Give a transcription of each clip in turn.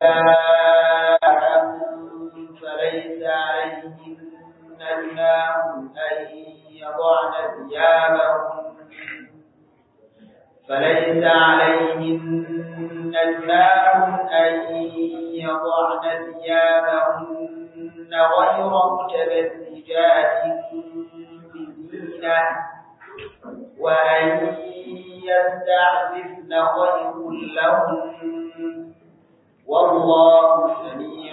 نساء فليس عليهن جناح أن يضعن ثيابهن فليس عليهن جناح أن يضعن ثيابهن غير متبرجات بزينة وأن يستعففن خير لهن والله سميع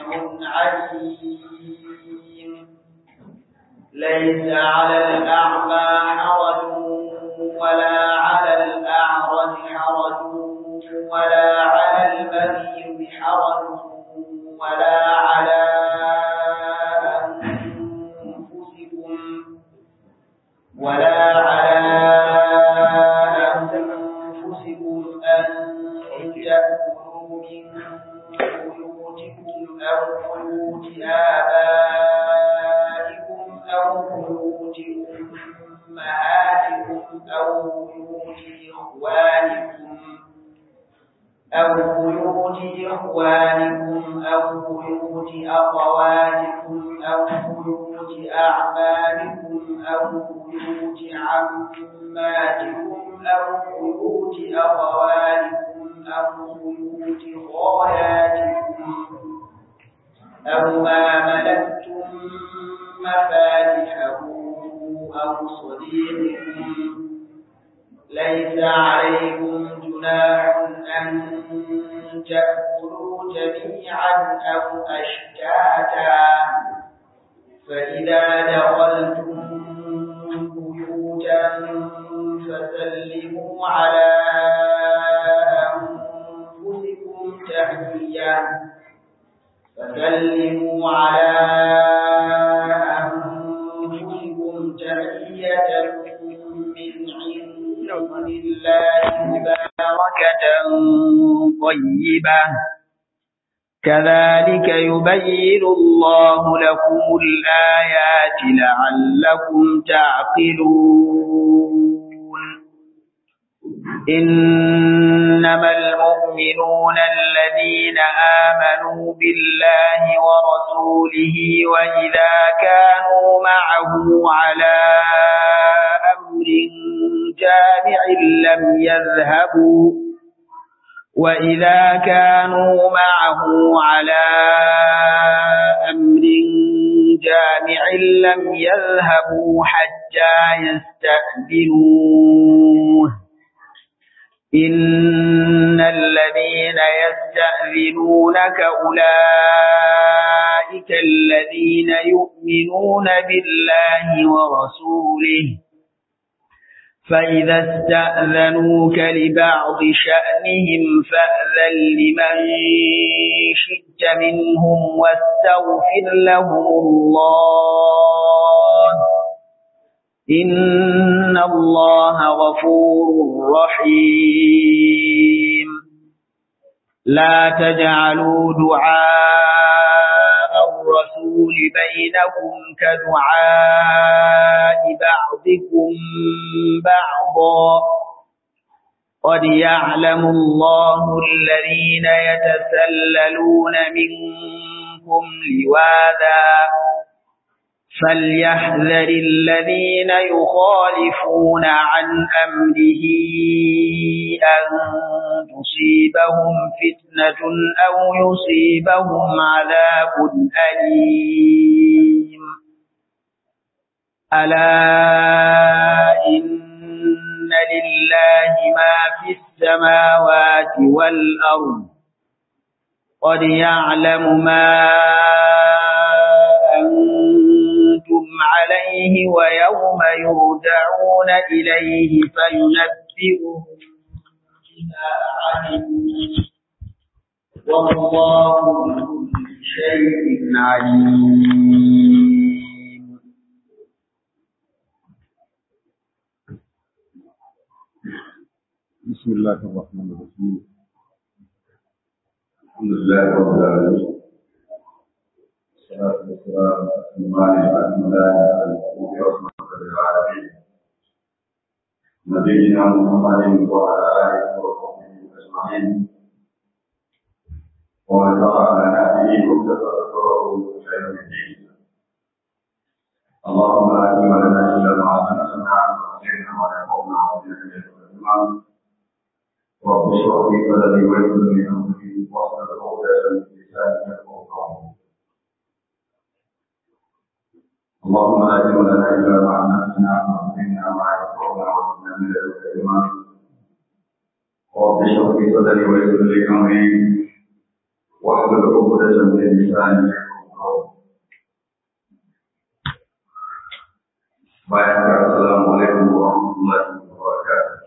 عليم ليس على الأعمى حرج ولا على الأعرج حرج ولا على المريض حرج ولا على أنفسكم ولا على أنفسكم أن تأكلوا من بيوتكم أو بيوت آبائكم أو بيوت أمهاتكم أو بيوت إخوانكم أو بيوت إخوانكم أو بيوت أخواتكم أو بيوت أعمامكم أو بيوت عماتكم أو بيوت أخوالكم أو بيوت خالاتكم أو ما ملكتم مفاتحه أو صديقكم ليس عليكم جناح أن تأكلوا جميعا أو أشتاتا فإذا دخلتم بيوتا فسلموا على أنفسكم تحية فسلموا على أنفسكم تحية من عند الله مباركة طيبة كذلك يبين الله لكم الآيات لعلكم تعقلون إنما المؤمنون الذين آمنوا بالله ورسوله وإذا كانوا معه على أمر جامع لم يذهبوا وإذا كانوا معه على أمر جامع لم يذهبوا حتى يستأذنوه إن الذين يستأذنونك أولئك الذين يؤمنون بالله ورسوله فإذا استأذنوك لبعض شأنهم فأذن لمن شئت منهم واستغفر لهم الله إن الله غفور رحيم لا تجعلوا دعاء الرسول بينكم كدعاء بعضكم بعضا قد يعلم الله الذين يتسللون منكم لواذا فليحذر الذين يخالفون عن أمره أن تصيبهم فتنة أو يصيبهم عذاب أليم ألا إن لله ما في السماوات والأرض قد يعلم ما أنتم عليه ويوم يرجعون إليه فينبئهم بما عملوا والله بكل شيء عليم بسم الله الرحمن الرحيم الحمد لله رب العالمين والصلاة والسلام على الأكملان على المبعوث رحمة للعالمين نبينا محمد وعلى آله وصحبه أجمعين ومن تبع به وكفره إلى يوم الدين اللهم لا علم لنا إلا ما علمتنا وعلمنا ما ينفعنا وزدنا علما رب اشرح لي صدري ويسر لي أمري واحلل عقدة من لساني يفقهوا قولي اللهم لا علم لنا إلا ما علمتنا وعلمنا ما ينفعنا وزدنا من لدنك علما رب اشرح لي صدري ويسر لي أمري واحلل عقدة من لساني يفقهوا قولي bayan ka assalamu alaikum wa rahmatullahi wa barakatuh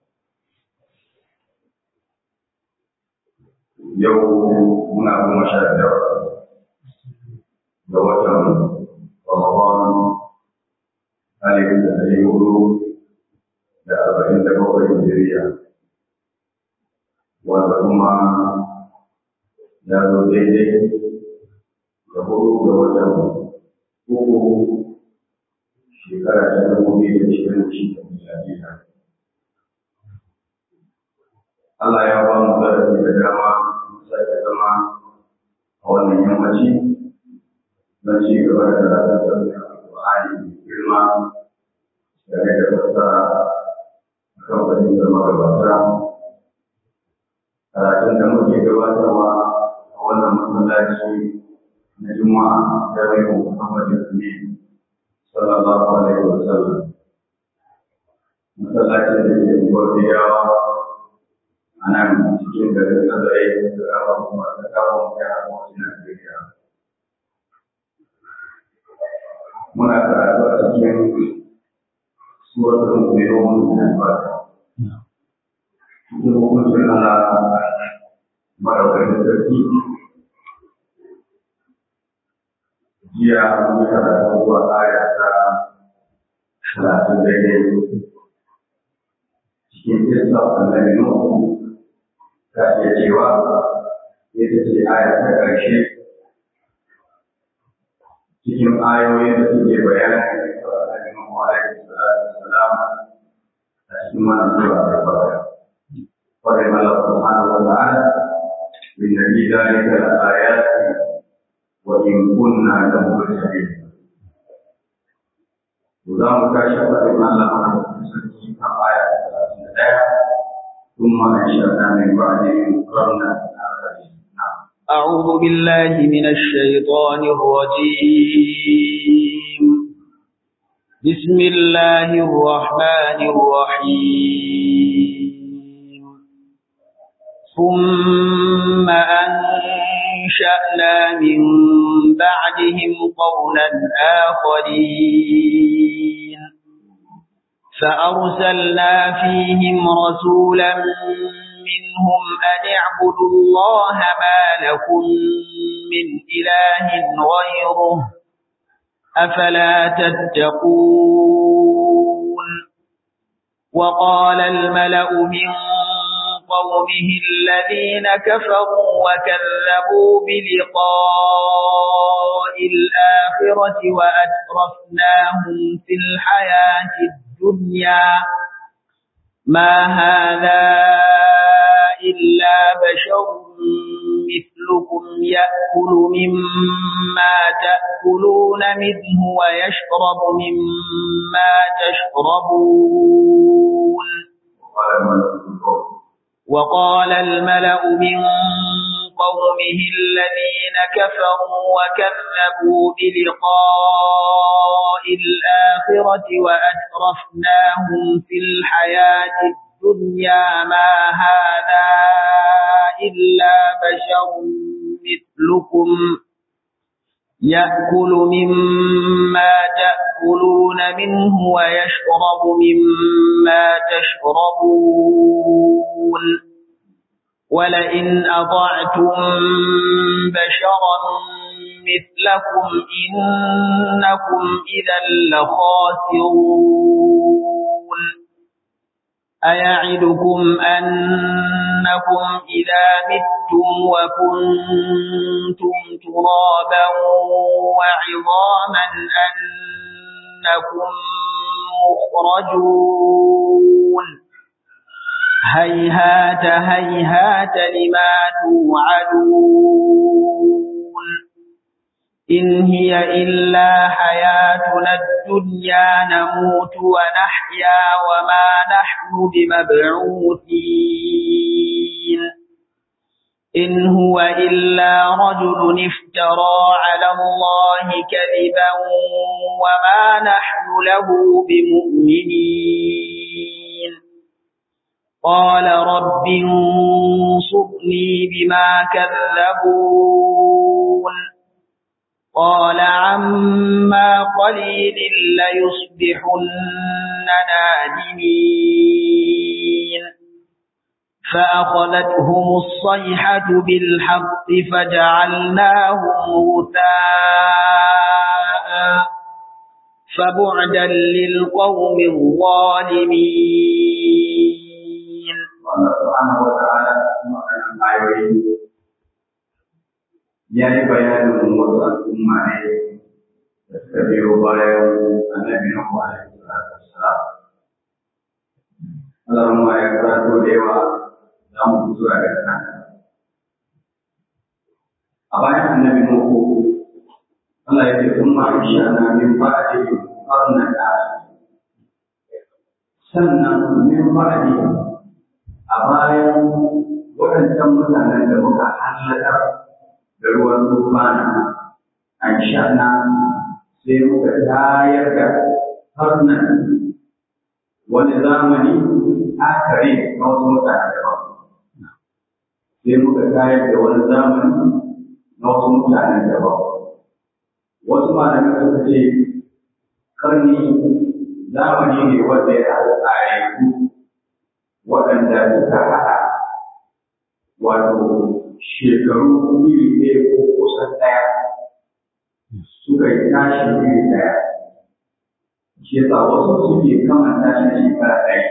yau muna kuma sha biyar ga watan Ramadan alif da ɗari hudu da arba'in da bakwai Hijiriya wanda kuma ya zo daidai da hudu ga watan uku shekara ta dubu biyu da ishirin da shida miladiya. Allah ya ba mu zarafi da dama sake zama a wannan yammaci don ci gaba da karatun sabbin alƙur'ani mai girma da ne da fassara a kan fahimtar magabata. Karatun da muke gabatarwa a wannan masallaci na Juma'a Jami'u Muhammadu Amin sallallahu alaihi wa sallam masallacin da ke gwardiyawa a nan cikin garin nazarai da kawo kuma da kawo ya hawa Najeriya. Muna karatu a cikin suratul mu'minun da fata. Cikin hukuncin Allah maraukakin sarki jiya mun yi karatu zuwa aya ta talatin daidai cikin kisa annabi Nuhu ta iya cewa ita ce aya ta ƙarshe cikin ayoyin da suke bayanin da annabi Nuhu alaihi salatu wassalam a cikin wannan sura ta farko. Kwarai Allah subhanahu wa ta'ala min nabi dalika al-ayati وإن كنا لمرسلين وذا مكاشفة بما الله سبحانه آية ثم أنشأنا من بعدهم قرنا أعوذ بالله من الشيطان الرجيم بسم الله الرحمن الرحيم ثم أنشأنا من بعدهم قولا آخرين فأرسلنا فيهم رسولا منهم أن اعبدوا الله ما لكم من إله غيره أفلا تتقون وقال الملأ من قومه الذين كفروا وكذبوا بلقاء الآخرة وأترفناهم في الحياة الدنيا ما هذا إلا بشر مثلكم يأكل مما تأكلون منه ويشرب مما تشربون وقال الملأ من قومه الذين كفروا وكذبوا بلقاء الآخرة وأترفناهم في الحياة الدنيا ما هذا إلا بشر مثلكم يأكل مما تأكلون منه ويشرب مما تشربون ولئن أطعتم بشرا مثلكم إنكم إذا لخاسرون أيعدكم أنكم إذا متم وكنتم ترابا وعظاما أنكم مخرجون هيهات هيهات لما توعدون إن هي إلا حياتنا الدنيا نموت ونحيا وما نحن بمبعوثين إن هو إلا رجل افترى على الله كذبا وما نحن له بمؤمنين قال رب انصرني بما كذبون قال عما قليل ليصبحن نادمين فأخذتهم الصيحة بالحق فجعلناهم غثاء فبعدا للقوم الظالمين Allah subhanahu wa ta'ala kuma kanan ayoyi ya yi bayanin wasu al'umma ne da suka biyo bayan annabi na alaihi salatu wassalam. Allah ma ya karanto da yawa za mu fito a daga nan. A bayan annabi Nuhu Allah ya ce kun ma shi ana min ba'di qarnan sannan min ba'di a bayan waɗancan mutanen da muka hallakar da ruwan tufana an shana sai muka tayar da harnan wani zamani akare na wasu mutane daban sai muka tayar da wani zamani na wasu mutane daban wasu malamai suka ce karni zamani ne wanda ya haɗa tsare waɗanda suka haɗa wato shekaru iri ɗaya ko kusan ɗaya suka yi tashi iri ɗaya shi yasa wasu suke kama tashi da shekara ɗaya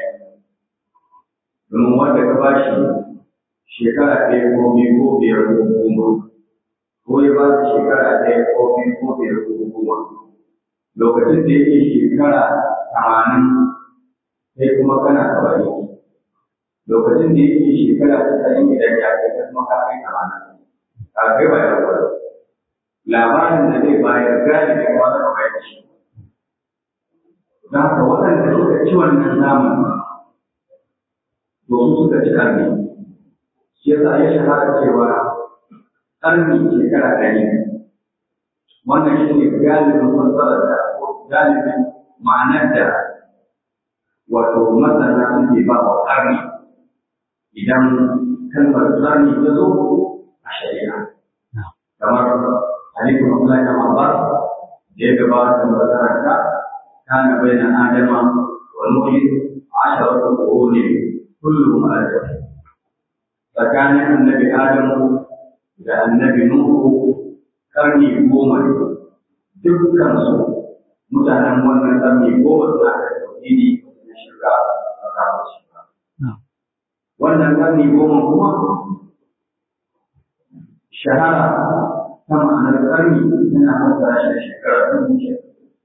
domin wanda ka ba shi shekara ɗaya ko biyu ko biyar ko goma ko ya ba shi shekara ɗaya ko biyu ko biyar ko goma lokacin da yake shekara tamanin sai kuma kana saba'in lokacin da yake shekara tasa'in idan ya kai kuma ka kai tamanin a kai ba ya gwada labarin da zai bayar galibi kuma da bayar shi don haka waɗanda suka ci wannan zamani to su suka ci ƙarni shi yasa ya shahara cewa ƙarni shekara ɗari wannan shi ne galibin fassarar da galibin ma'anar da wato masana suke ba wa ƙarni idan kalmar ƙarni ta zo a shari'a kamar hadisin Abdullahi bin Abbas da ya gabata da makaranta kana baina adama wa nuhi asharatu quruni kulluhum ajr tsakanin annabi adamu da annabi nuhu karni goma ne dukkan su mutanen wannan karni goma suna da tauhidi na shirka a kafin shirka wannan karni goma kuma shahara ta ma'anar karni yana fassara shi da shekara dubu ke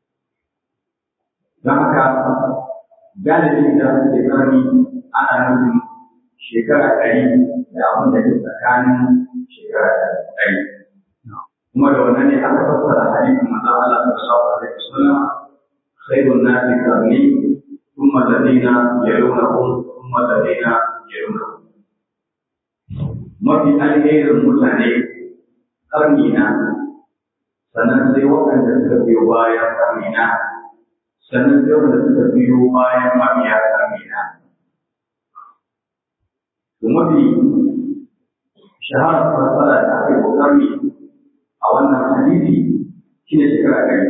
don haka galibi da ake karni ana nufin shekara ɗari da abin da ke tsakanin shekara ɗari kuma da wannan ne aka fassara hadisin manzon Allah sallallahu alaihi wasallam khairun nasi qarni thumma alladhina yalunahum thumma alladhina yalunahum mafi alherin mutane karni na sannan sai waɗanda suka biyo bayan karni na sannan sai waɗanda suka biyo bayan mabiya karni na to mafi shaharar fasara da aka yi karni a wannan hadisi shi ne shekara ɗari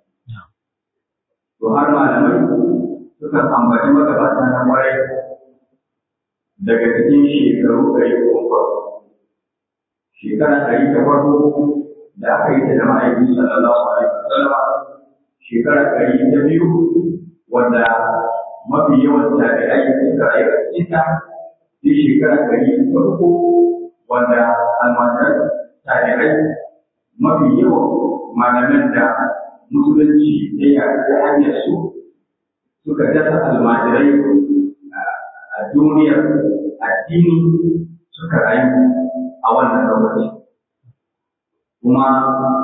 to har malamai suka ambaci magabata na kwarai daga cikin shekaru ɗari ko farko shekara ɗari ta farko da aka yi ta da ma'aikin sallallahu alaihi wasallam shekara ɗari ta biyu wanda mafi yawan tabi'ai suka rayu a cikin ta sai shekara ɗari ta uku wanda almajiran tabi'ai mafi yawan malaman da musulunci ya yaɗu ta hanyar su suka dasa almajirai a duniyar addini suka rayu a wannan lokaci kuma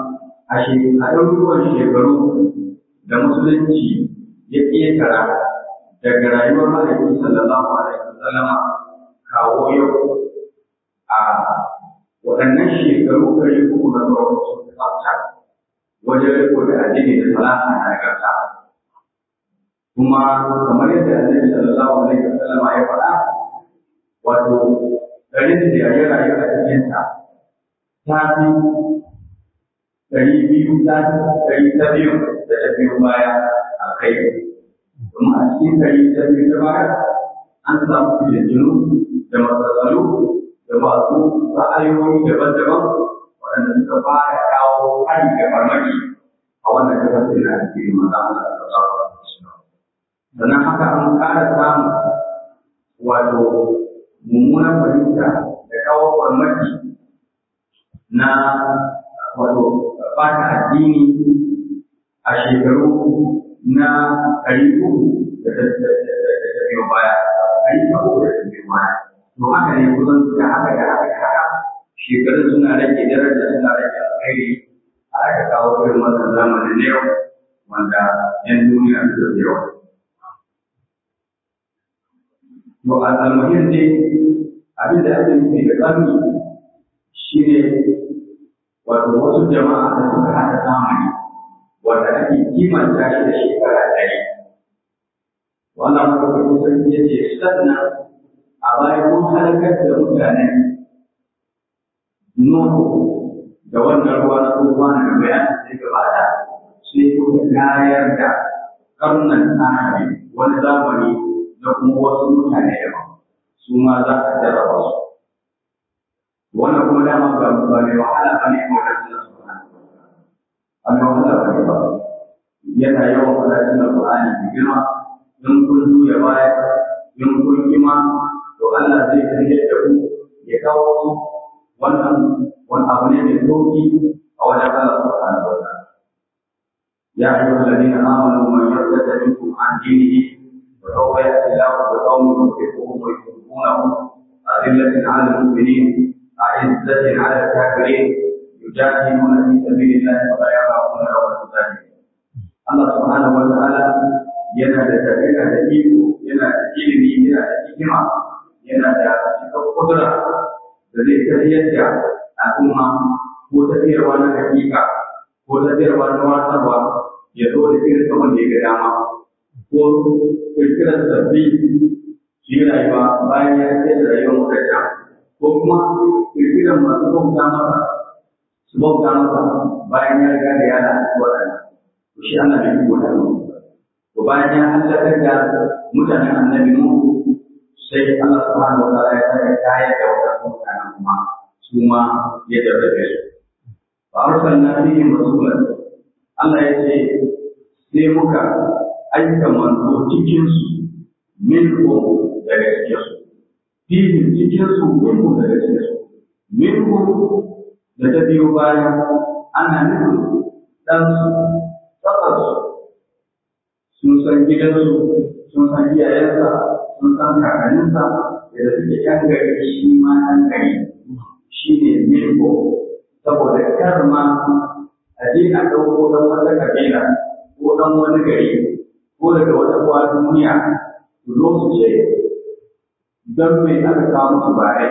a ɗaruruwan shekaru da musulunci ya ƙetara daga rayuwar mahaifi sallallahu alaihi wasallama kawo yau a waɗannan shekaru ɗari uku na farko sun fi tsafta wajen riko da addini da salaha na nagarta kuma kamar yadda annabi sallallahu alaihi wasallama ya faɗa wato garin da ya rayu a cikinsa ta fi ɗari biyu ta ɗari ta biyu da ta biyu baya a kai domin a cikin ɗari ta biyu ta baya an samu fitintunu da matsatsalu da masu ra'ayoyi daban-daban waɗanda suka fara kawo hari da farmaki a wannan kasashe na addini maza Allah da sauran sannan haka an ƙara samun wato mummunan fahimta da kawo farmaki na wato bata addini a shekaru na ɗari uku da ta biyo baya ɗari uku da ta biyo baya to haka ne kusan da haka da haka da haka shekarun suna rage daraja suna rage alkhairi a aka kawo irin wannan zamanin na yau wanda yan duniya suka fi yawa to al-muhim ne abin da ake nufi da ƙarni shi ne wato wasu jama'a da suka haɗa zamani wanda ake kimanta shi da shekara ɗari. Wannan mafarkin sarki ya ce sannan a bayan mun halakar da mutanen Nuhu da wannan ruwa na tsohuwa na bayanin da gabata sai kuka tayar da karnan tsari wani zamani da kuma wasu mutane daban su ma za a jarraba su. wannan kuma dama ba ba mai wahala ba ne kawai suna subhanahu wa ta'ala wahala ba ne ba yana yawan faɗa cikin alƙur'ani da girma in kun juya baya in kun kima to Allah zai tafiyar da ku ya kawo su wannan wani abu ne mai sauki a wajen Allah subhanahu wa ta'ala يا أيها الذين آمنوا من يرتد منكم عن دينه وسوف يأتي الله بقوم يحبهم ويحبونه أذلة على المؤمنين أعزة على الكافرين يجاهدون في سبيل الله ولا يخافون لومة لائم Allah subhanahu wa ta'ala yana da tafiya da iko yana da ilimi yana da hikima yana da cikar kudura da zai tafiyar da al'umma ko tafiyarwa na hakika ko tafiyarwa na wasarwa ya zo da irin kamar da ya ga dama ko kirkirar sabbi shi rayuwa bayan ya ce da rayuwar mutane ko kuma kirkirar masu bauta masa su bauta masa bayan ya riga da ya lalace waɗannan to shi Allah bai ko da to bayan ya halakar da mutanen annabi Nuhu sai Allah subhanahu wa ta'ala ya saka kayar da waɗannan mutanen kuma su ma ya jarrabe su fa arsalna fihim rasulan Allah ya ce sai muka aika manzo cikin su minhum daga cikin su fihim cikin su minhum daga cikin su minhum da ta biyo baya ana nufin ɗansu tsakarsu sun san gidansu sun san iyayensa sun san kakanninsa da suke yan gari shi ma ɗan gari shi ne mirko saboda kar ma a je a ɗauko ɗan wata kabila ko ɗan wani gari ko daga wata kuwa duniya su zo su ce don me aka kawo musu bare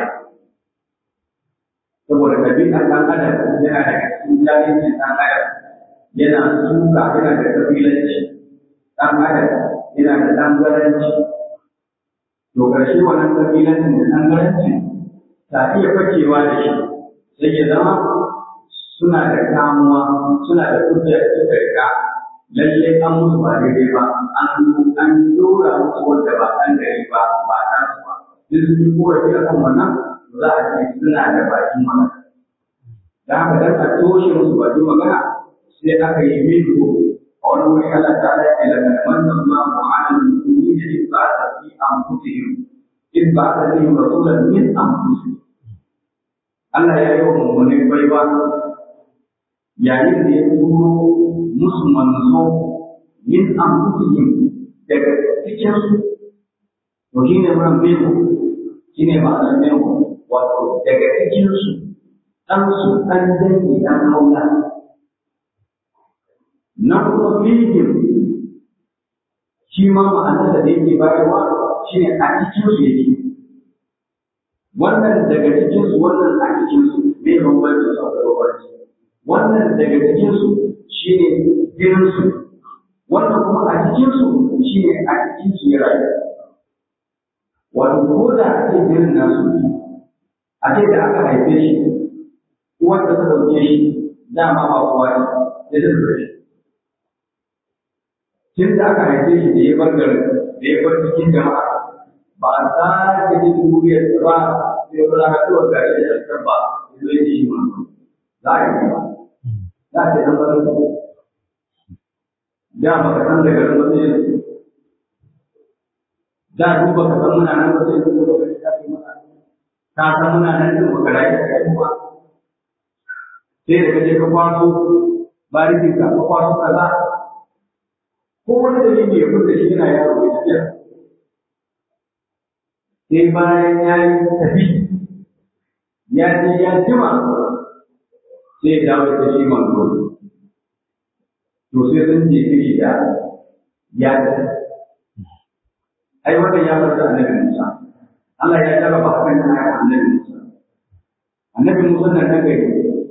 saboda ɗabi'ar ɗan adam yana da cikin jahilcin ɗan adam yana suka yana da kabilanci ɗan adam yana da ɗangaranci to ƙarshe wannan kabilancin da ɗangaranci ta iya fakewa da shi sai ya zama suna da kamuwa suna da hujja da suka riga lallai an musu ba daidai ba an an dora musu wanda ba ɗan gari ba ba ta su ba duk sun yi korafi a kan wannan za a ce suna da bakin magana da haka dan a toshe musu bakin magana sai aka yi minhu a wani wuri Allah ta ala ce daga manna Allahu ala al-mu'minina in ba'atha fi anfusihim in ba'atha fihim rasulan min anfusihim Allah ya yi wa mummunin baiwa yayin da ya turo musu manzo min anfusihim daga cikin su to shine ran minhu shine ma'anar minhu wato daga cikin su dan su dan dangi dan haula na kuma fihim shi ma ma'anar da yake bayarwa shi ne a cikin su yake wannan daga cikin su wannan a cikin su bai bambanci su da bambanci wannan daga cikin su shi ne gidan su wannan kuma a cikin su shi ne a cikin su ya rayu wato ko da a ce gidan nasu a ce da aka haife shi uwar da ta dauke shi dama ba kowa ne da ta dauke shi tun da aka haife shi da ya bar garin da ya bar cikin jama'a ba a sake jin duriyar da ba sai wani haɗuwar gari da shakar ba zai ji shi ma za a yi ba za a ce ɗan barin ku da ba ka san da garin wasu yanzu da duk ba ka san muna nan wasu yanzu da wani shafi mana ka san muna nan din ba ka rayu da kai ba sai da ka je ka kwaso barikin ka ka kwaso kaza ko wani dalili ya fita shi yana yaro ya tafiya sai bayan ya yi tafi ya je ya jima sai ya dawo da shi manzo to sai sun je shi da ya tafi ai wannan ya fara annabi Musa Allah ya jarraba hakan da ya annabi Musa annabi Musa nan ta gari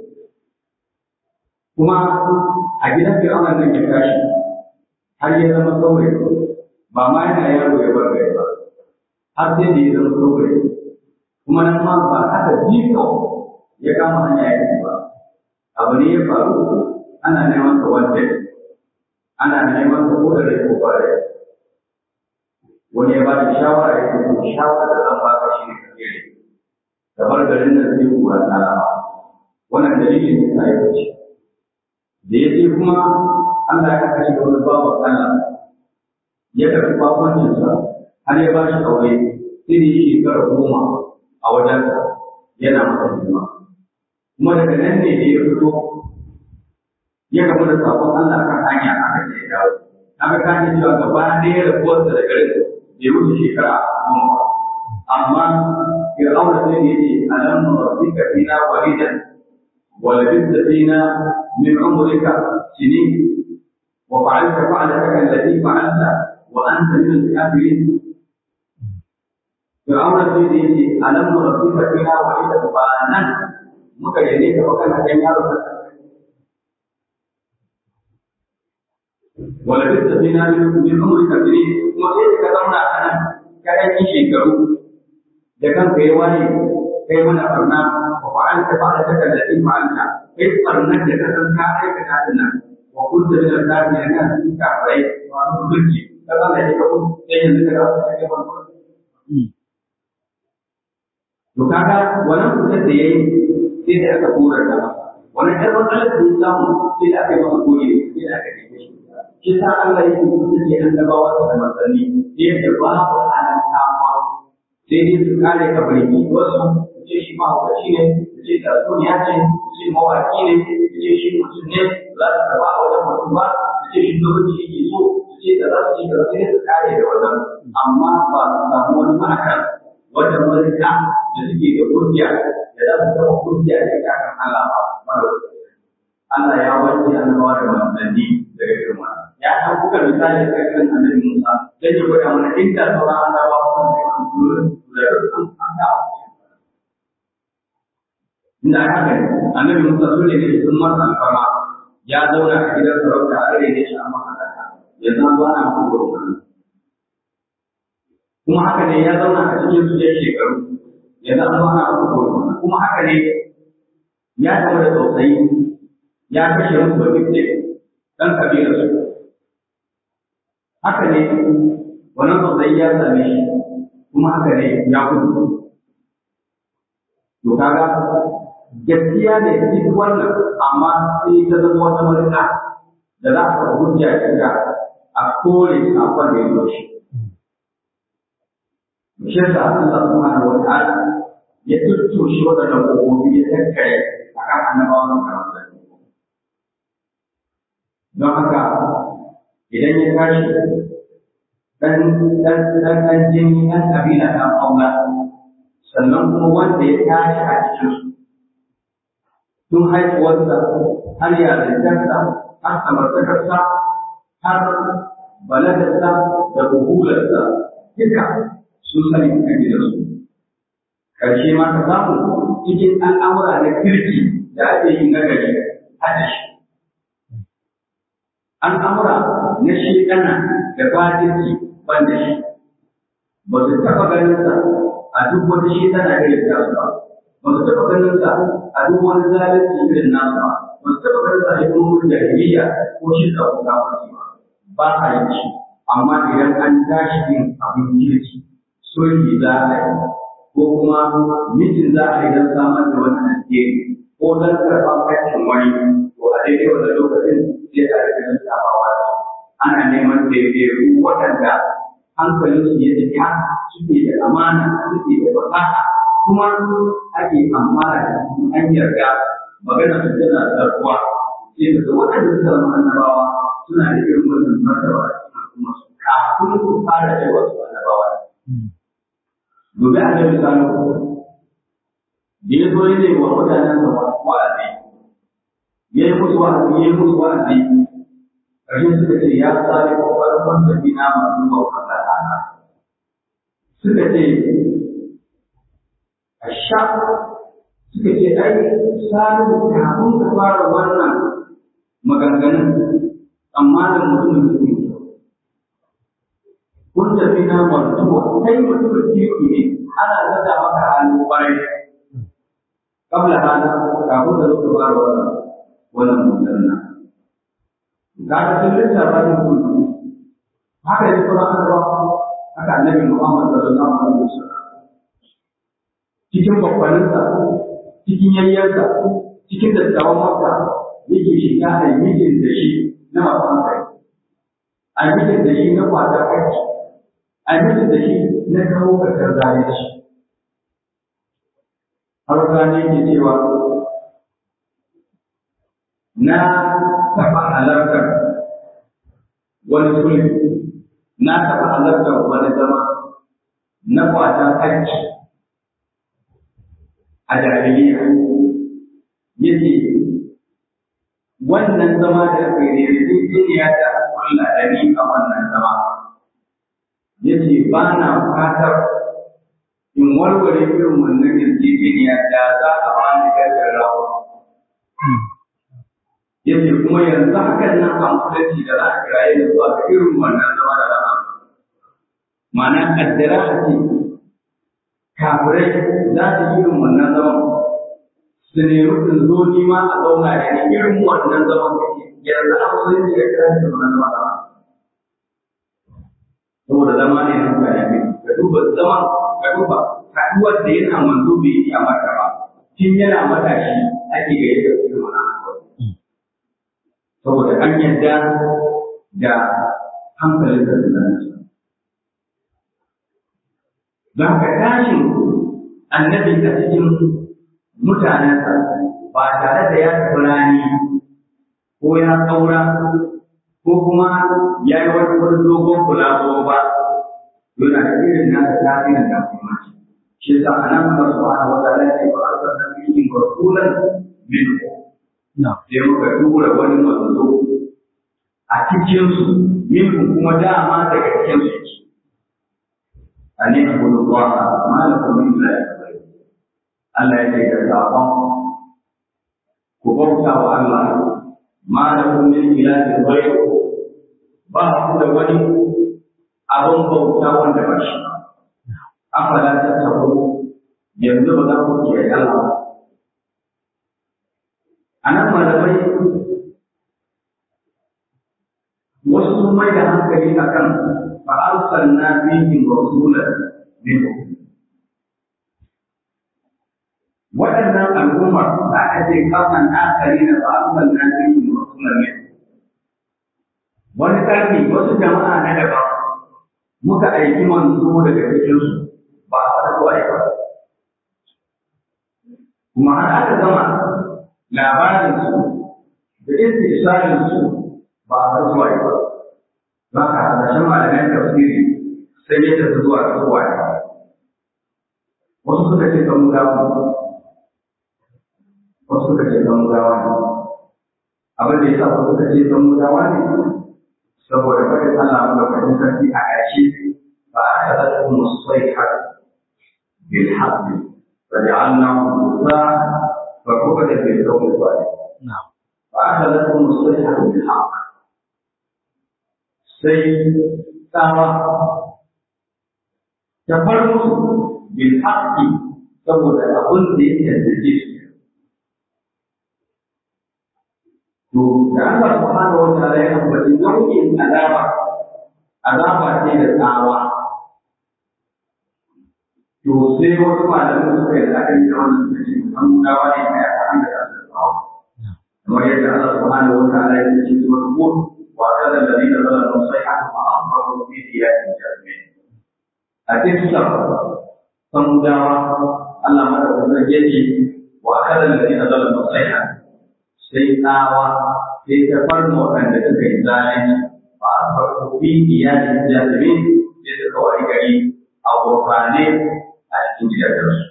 kuma a gidan Fir'auna nan ya tashi har ya zama saurayi ba ma yana yaro ya bar gari ba har sai da ya zama saurayi kuma nan ma ba haka jika ya kama hanya ya yi ba abu ne ya faru ana neman sa wanda ana neman sa ko da rai ko ba rai wani ya ba da shawara ya ce to shawara da zan baka shi ne ka tsere da bar garin nan sai kura ta lama wannan dalilin ne ta yi da ya ce kuma Allah ya kashe da wani bawan Allah ya karɓi bakoncinsa har ya ba shi aure sai da shekara goma a wajensa yana masa hidima kuma daga nan ne da ya fito ya gamu da sakon Allah kan hanya aka ce ya dawo aka kace cewa gaba ɗaya rabuwarsa da garin bai wuce shekara goma ba amma Fir'auna sai da yace alam rabbika fina walidan wa labithta fina min umrika sinin وفعلت فعلتك التي فعلت وانت من الكافرين فرعون sai da yake alam rabbika fina walida ba nan muka yane ka baka na kan yaro wala bitta fina min umrika bi kuma sai ka zauna a nan ka yi shekaru da kanka ya wani kai mana barna wa fa'alta fa'altaka allati fa'alta kai barnar da ka san ka aikata ta nan وكنت من الكافرين كان في كافرين وأنه بلجي فقال لك يقول لين ذكر to kaga wannan kuɗin da yayi sai da aka kora da wannan ɗan matsalar da ya samu sai da aka yi masa goge sai da aka dake shi shi sa Allah yake kuɗin da an dabawa da manzanni yadda babu halin kama sai dai su kare ka barki wasu ce shi ma hukaci ne ce tatsuniya ce ce mawaki ne ce shi mutum ne za su karɓa a wajen mutum ba su ce shi lokaci yake so su ce da za su ce da sai su kare da wajen amma ba su samu wani ma'aka wajen wani ka da suke da hujja da za su zama hujja da ya kan Allah ba mara Allah ya wanke annabawa da manzanni daga girma ya san kuka misali da kan annabi Musa dan ya gwada mana inda sauran annabawa sun da kan da rukun annabawa inda aka gani annabi Musa sun ne sun masa alfama ya zauna a gidan sarauta a rage shi amma haka ya zama ba na kuma kuma haka ne ya zauna a cikin su ya shekaru ya zama ba na kuma kuma haka ne ya zama da tausayi ya kashe musu da fitte dan kabilar su haka ne wannan tausayi ya same shi kuma haka ne ya gudu to kaga gaskiya ne duk wannan amma sai ta zama wata marika da za ka hujja da a kore sakon da ya zo shi. Shi yasa Allah subhanahu wa ta'ala ya tuttushe waɗannan ƙofofi ya tattare a kan annabawan karanta. Don haka idan ya tashi ɗan ɗan ɗan ɗan jini ɗan ƙabila ɗan aula sannan kuma wanda ya tashi a cikinsu tun haifuwarsa har yarintarsa har samartakarsa har balagarsa da buhularsa duka sun sani kan gidansu ƙarshe ma ka samu cikin al'amura na kirki da ake yi na gari hada shi al'amura na shekana da fatinci ban da shi ba su taɓa ganinsa a duk wata shekana irin tasu ba ba su taɓa ganinsa a duk wani zalunci irin nasu ba ba su taɓa ganinsa a hikimomin jahiliya ko shi ko kafirci ba ba a yi shi amma idan an tashi yin abin kirki sulhi za a yi ko kuma mijin za a yi don samar da wani alheri ko don karɓar hakkin wani to a daidai wannan lokacin sai a rika lissafawa da ana neman daidaiku waɗanda hankalinsu ya cika suke da amana suke da fasaha kuma ake amfana da su an yarda magana su tana tsarkuwa sai daga waɗanda suka zama annabawa suna da irin wannan martaba a kuma su kafin su fara cewa su annabawa gobe a nan misali da ya zo ya ne wa mutanen sa wa'azi ya yi musu wa'azi ya yi musu wa'azi ƙarshen suka ce ya tsari ƙwaƙwarin wanda bina masu bautar da ana suka ce a sha suka ce ai salihu kafin ka fara wannan maganganun amma da mutumin da ke kun tafi na martuwa kai mutumin kirki ne ana zata maka halin kwarai kabla hada kafin da zo ka fara wannan wannan maganganun ga ta sun lissafa ne kullu haka ne kuma aka ba haka annabi Muhammad sallallahu alaihi wasallam cikin bakwaninsa cikin yayyarsa cikin dattawan makka yake shiga a mijin da shi na masu hankali a mijin da shi na kwatar aiki a mijin da shi na kawo kasar zalunci har gane yake cewa na taɓa halartar wani sulhi na taɓa halartar wani zama na kwatar aiki a jahiliya yace wannan zama da aka yi yarjejeniya da kulla da ni a wannan zama yace ba na fatar in warware irin wannan yarjejeniya da za a ba ni gargar rawa yace kuma yanzu hakan nan a mutunci da za a kiraye da zuwa ga irin wannan zama da za a ma'ana kaddara a ce kafirai za su yi irin wannan zaman su nemi in zo ni ma a zauna da ni irin wannan zaman yanzu a musulunci ya kira shi wannan zaman da saboda zama ne na mutane ne ka duba zaman ka duba haɗuwar da yana manzo bai yi a mata ba tun yana matashi ake ga yadda su yi wannan saboda an yadda da hankalin da tunaninsa Don ka tashin annabi a cikin mutanensa ba tare da ya tafi rani ko ya tsaura ko kuma ya yi wani wani dogon kulaso ba yana da irin nasa tasirin da kuma shi yasa a nan Allah subhanahu wa ta'ala ya ba arsa da bihin rasulan min sai muka tura wani manzo a cikin su min kuma dama daga cikin su an yi abu da zuwa ma da kuma ila ya Allah ya ce da sabon ku bauta wa Allah ma da kuma ila ya zai ba ku da wani abin bauta wanda ba shi ba afala ta tabo yanzu ba za ku kiyaye Allah a nan malamai wasu sun mai da hankali akan فأرسلنا فيهم رسولا منهم waɗannan al'ummar da aka ce kasan akari da ba'asan na cikin rasulan ne wani ƙarni wasu jama'a na daban muka aiki manzo daga cikinsu ba a fara zuwa ba kuma har aka gama labarinsu da istisalinsu ba a fara zuwa ba ba ka hasashen malaman tafsiri sai ya tafi zuwa zuwa wasu suka ce kan gawa wasu suka ce kan gawa ne abin da ya sa suka ce san mutawa ne saboda kada Allah madaukakin sarki a ƙarshe ba a kada da kuma sai har bil haqqi fa ja'alna musa fa kuma da bil qawmi salih fa kada da kuma sai har bil haqq sai tsawa ta bar musu bil haqqi saboda abin da ya tantance su To, da Allah subhanahu wa ta'ala ya ambaci nau'in azaba, azaba ce da tsawa. To, sai wasu malamai suka yi la'akari da wannan suka ce an dawa ne mai aka an da tsawa. Kamar yadda Allah subhanahu wa ta'ala ya ce su wani ko wa kada da zai da zala don sai aka ma an faru fi diyatin jami'ai. A cikin sa, samudawa Allah madaukakin ya ce wa kada da zai da zala don sai aka sai tsawa sai ta farma waɗanda suka yi zalunci ba a farko bi iyalin jazumi sai suka wari gari a gurfane a cikin gidajensu.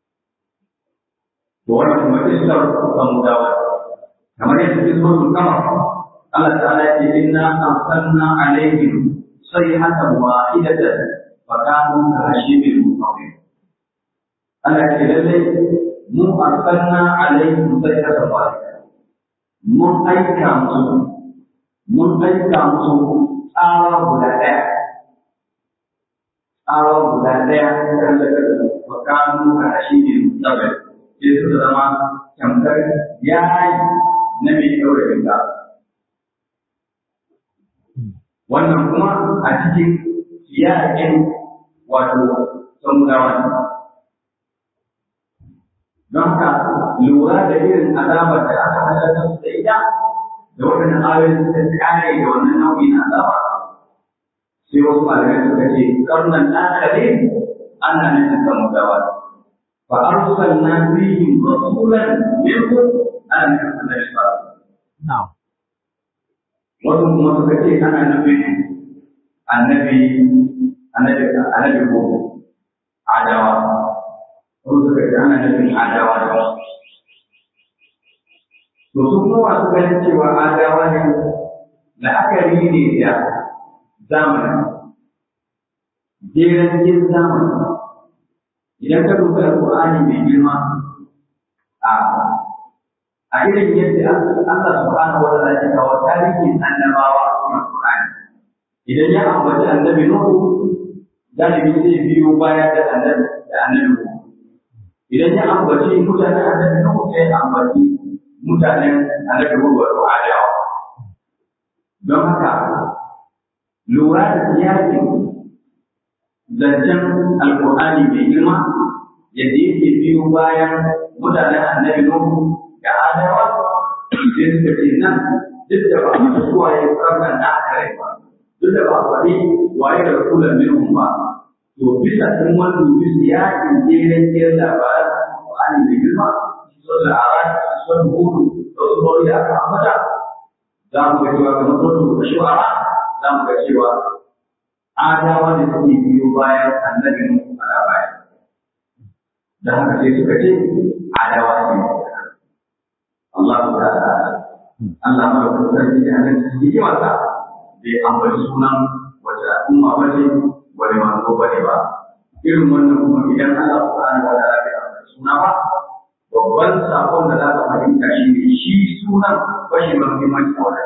To wannan kuma iskar samudawa kamar yadda cikin suratul kama Allah ta'ala ya ce inna arsalna alaihim sayhatan wahidatan fa kanu ka hashibil mutawwil Allah ya ce lallai mu arsalna alaihim sayhatan wahidatan mun aika musu mun aika musu tsawa guda ɗaya tsawa guda ɗaya kan da wa kanu ka shi ne tsabai sai su zama tamkar yayi na mai ɗaure riga wannan kuma a cikin yaƙin wato samudawa ne don haka lura da irin azabar da aka halarta su da ita da waɗannan ayoyin suka kare da wannan nau'i na azaba sai wasu malamai suka ce karnan akare ana nufin samudawa fa arsalna fihim rasulan minhum ana nufin annabi sallallahu wasu kuma suka ce ana nufin annabi annabi annabi ko adawa ko suka ce ana nufin adawa da wasu. To su kuma masu ganin cewa adawa ne la'akari ne da zamani, jeren jin zamani. Idan ka duba Al-Qur'ani mai girma a a irin yadda Allah subhanahu wa ta'ala ya kawo tarihin annabawa a Al-Qur'ani. Idan ya ambaci annabi Nuhu, galibi zai biyo baya da annabi da annabi Nuhu. idan ya ambaci mutanen annabi Nuhu sai ya ambaci mutanen annabi Nuhu wato Adawa don haka lura da siyasin zancen alkur'ani mai girma yadda yake biyo bayan mutanen annabi Nuhu da Adawa sai suka ce nan duk da ba a su waye karnan da aka rai ba duk da ba a faɗi waye da rasulan minhum ba to bisa sun wani dubi siyasin jeren jeren labaran Al-Qur'ani mai girma sun da aran sun hudu da wasu wani da aka ambata za mu ga cewa kamar sun da shu'ara za mu ga cewa adawa da suke biyo bayan annabi Nuhu a baya da haka sai suka ce adawa ne Allah ta'ala Allah mara kuma sarki da hannun cikin hikimarsa bai ambaci sunan wata al'umma ba ce wani manzo ba ne ba irin wannan kuma idan Allah subhanahu wa ta'ala bai ambaci suna ba babban sakon da za ka fahimta shi ne shi sunan ba shi ma muhimmanci a wajen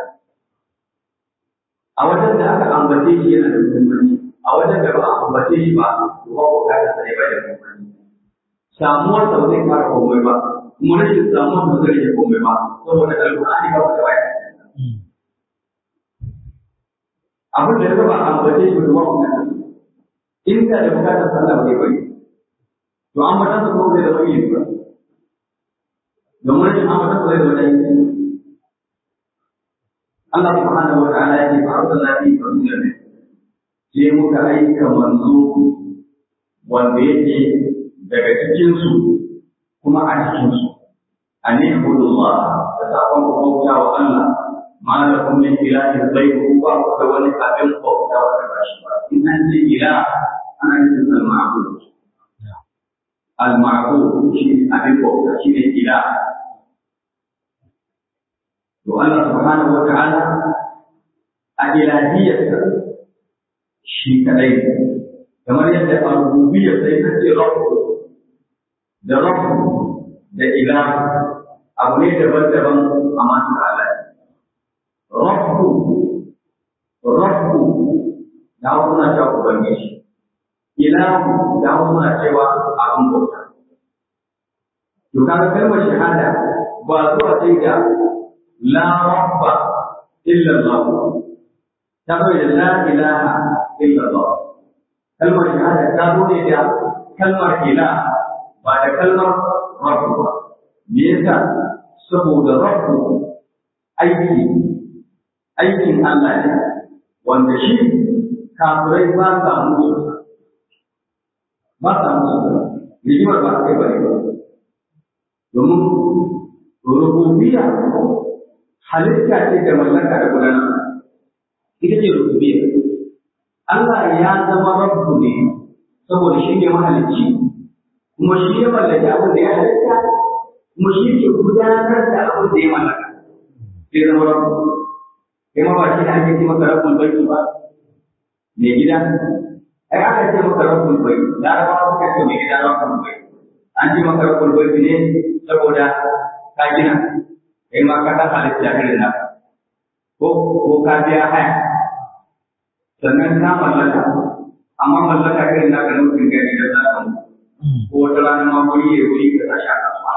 a wajen da aka ambace shi yana da muhimmanci a wajen da ba a ambace shi ba to ba ko kada sai ba da muhimmanci samuwar sa ba zai fara komai ba kuma rashin samuwar ba zai rage komai ba saboda alƙur'ani ba da waya abin da ya ba a ambace shi ba ko kada in ka da bukatar sallah bai bari to an bata su kuma da wani ba domin rashin an bata su da wani Allah subhanahu wa ta'ala ya ce fa arsalna fi rasulan sai muka aika manzo wanda yake daga cikin su kuma a cikin su an ibudullah da sakon ku bauta wa Allah ma da kun min ilahin ghayru ba ku da wani abin bauta wa ba shi ba in an ce ilah ana nufin al-ma'bud al-ma'bud shi abin bauta shi ne ilah to Allah subhanahu wa ta'ala a ilahiyarsa shi kadai kamar yadda a rububiyar sai ta ce rabbu da rabbu da ilahu abu ne daban-daban a masu Allah rabbu rabbu da hausa na cewa ubangiji ilahu da hausa na cewa abin bauta to kaga kalmar shahada ba zuwa sai da la rabba illa Allah ta bai da la ilaha illa Allah kalmar shahada ta zo ne da kalmar ila ba da kalmar rabbu ba me yasa saboda rabbu aiki aikin Allah ne wanda shi kafirai ba sa musu ba sa musu rigimar ba kai bane ba domin rububiyya halitta ce da mallaka da gudanar ita ce rububiyya Allah ya zama rabbu ne saboda shi ne mahalicci kuma shi ya mallaki abin da ya halitta kuma shi ke gudanar da abin da ya mallaka sai zama rabbu kai ma ba shi ne ake ce maka rabbul baiti ba mai gida ai aka ce maka rabbul baiti larabawa suka ce mai gida rabbul baiti an ce maka rabbul baiti ne saboda ka gina kai ma ka dan halitta irin naka ko ko ka biya haya sannan ka mallaka amma mallaka irin naka na mutum gani da za ka ko wata rana ma wuri ya wuri ka tashi a kasuwa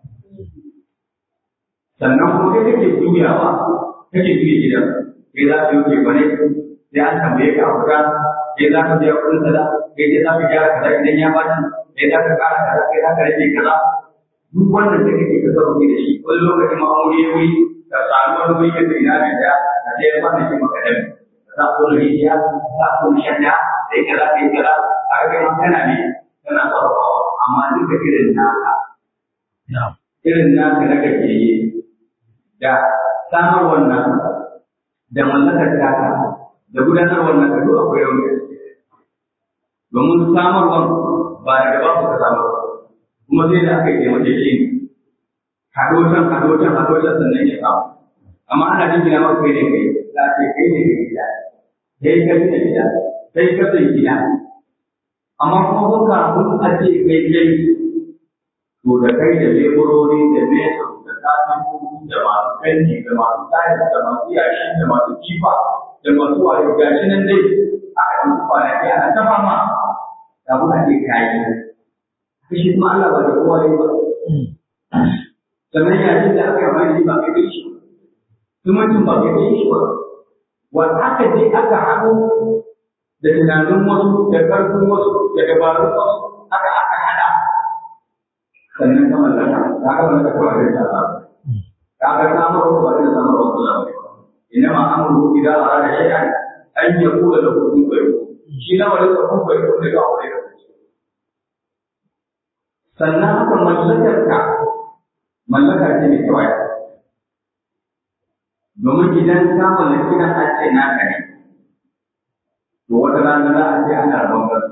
sannan kuma kai kake juyawa kake juya gidan kai za ka yi bane sai an tambaye ka a kuka kai za ka biya kuɗin sada kai sai za ka gyara kaza idan ya baci kai za ka ƙara kaza kai za ka rage kaza duk wannan da kake ka zama da shi wani lokacin ma wuri ya wuri ka samu wani wuri ka ina da ya ka je ma da shi maka dami ka sa ko rijiya ka sa ko shanya da ya kaza kai kaza a ga kai ma kana ne kana sarrafawa amma duka irin naka irin naka na kake yi da samar wannan da mallakar taka da gudanar wannan ka duk akwai rauni domin samarwan ba daga ba ka samar kuma sai da aka yi taimake shi haɗo can haɗo can haɗo can sannan ya samu amma ana jin gina maka kai ne kai za a ce kai ne kai gida kai ka gina gida kai ka sai gida amma kuma kun kafin a ce kai kai to da kai da leburori da mesa da kasan da masu kanti da masu tayar da masu yashi da masu kifa da masu wayo gashi nan dai aka yi kwanaki ana ta fama kafin a ce kayi shi kuma Allah ba da kowa ne ba. Sannan yayin da aka yi shi ba kai kai shi ba. Zumuncin ba kai kai shi ba. Wanda aka je aka haɗu da tunanin wasu da ƙarfin wasu da dabarun wasu aka aka haɗa. Sannan ka mallaka, ka ga mallaka kowa da ta Allah. Ka ga samar wasu ba da samar wasu Allah ba. Ina ma amuru idan a rana shay'an an yakula da hukun bai shi na wani hukun bai kun da ga wani sannan haka mallakarka mallaka ce mai kyau domin idan ka mallaki nan an ce naka ne to wata rana za a ce ana rabon gado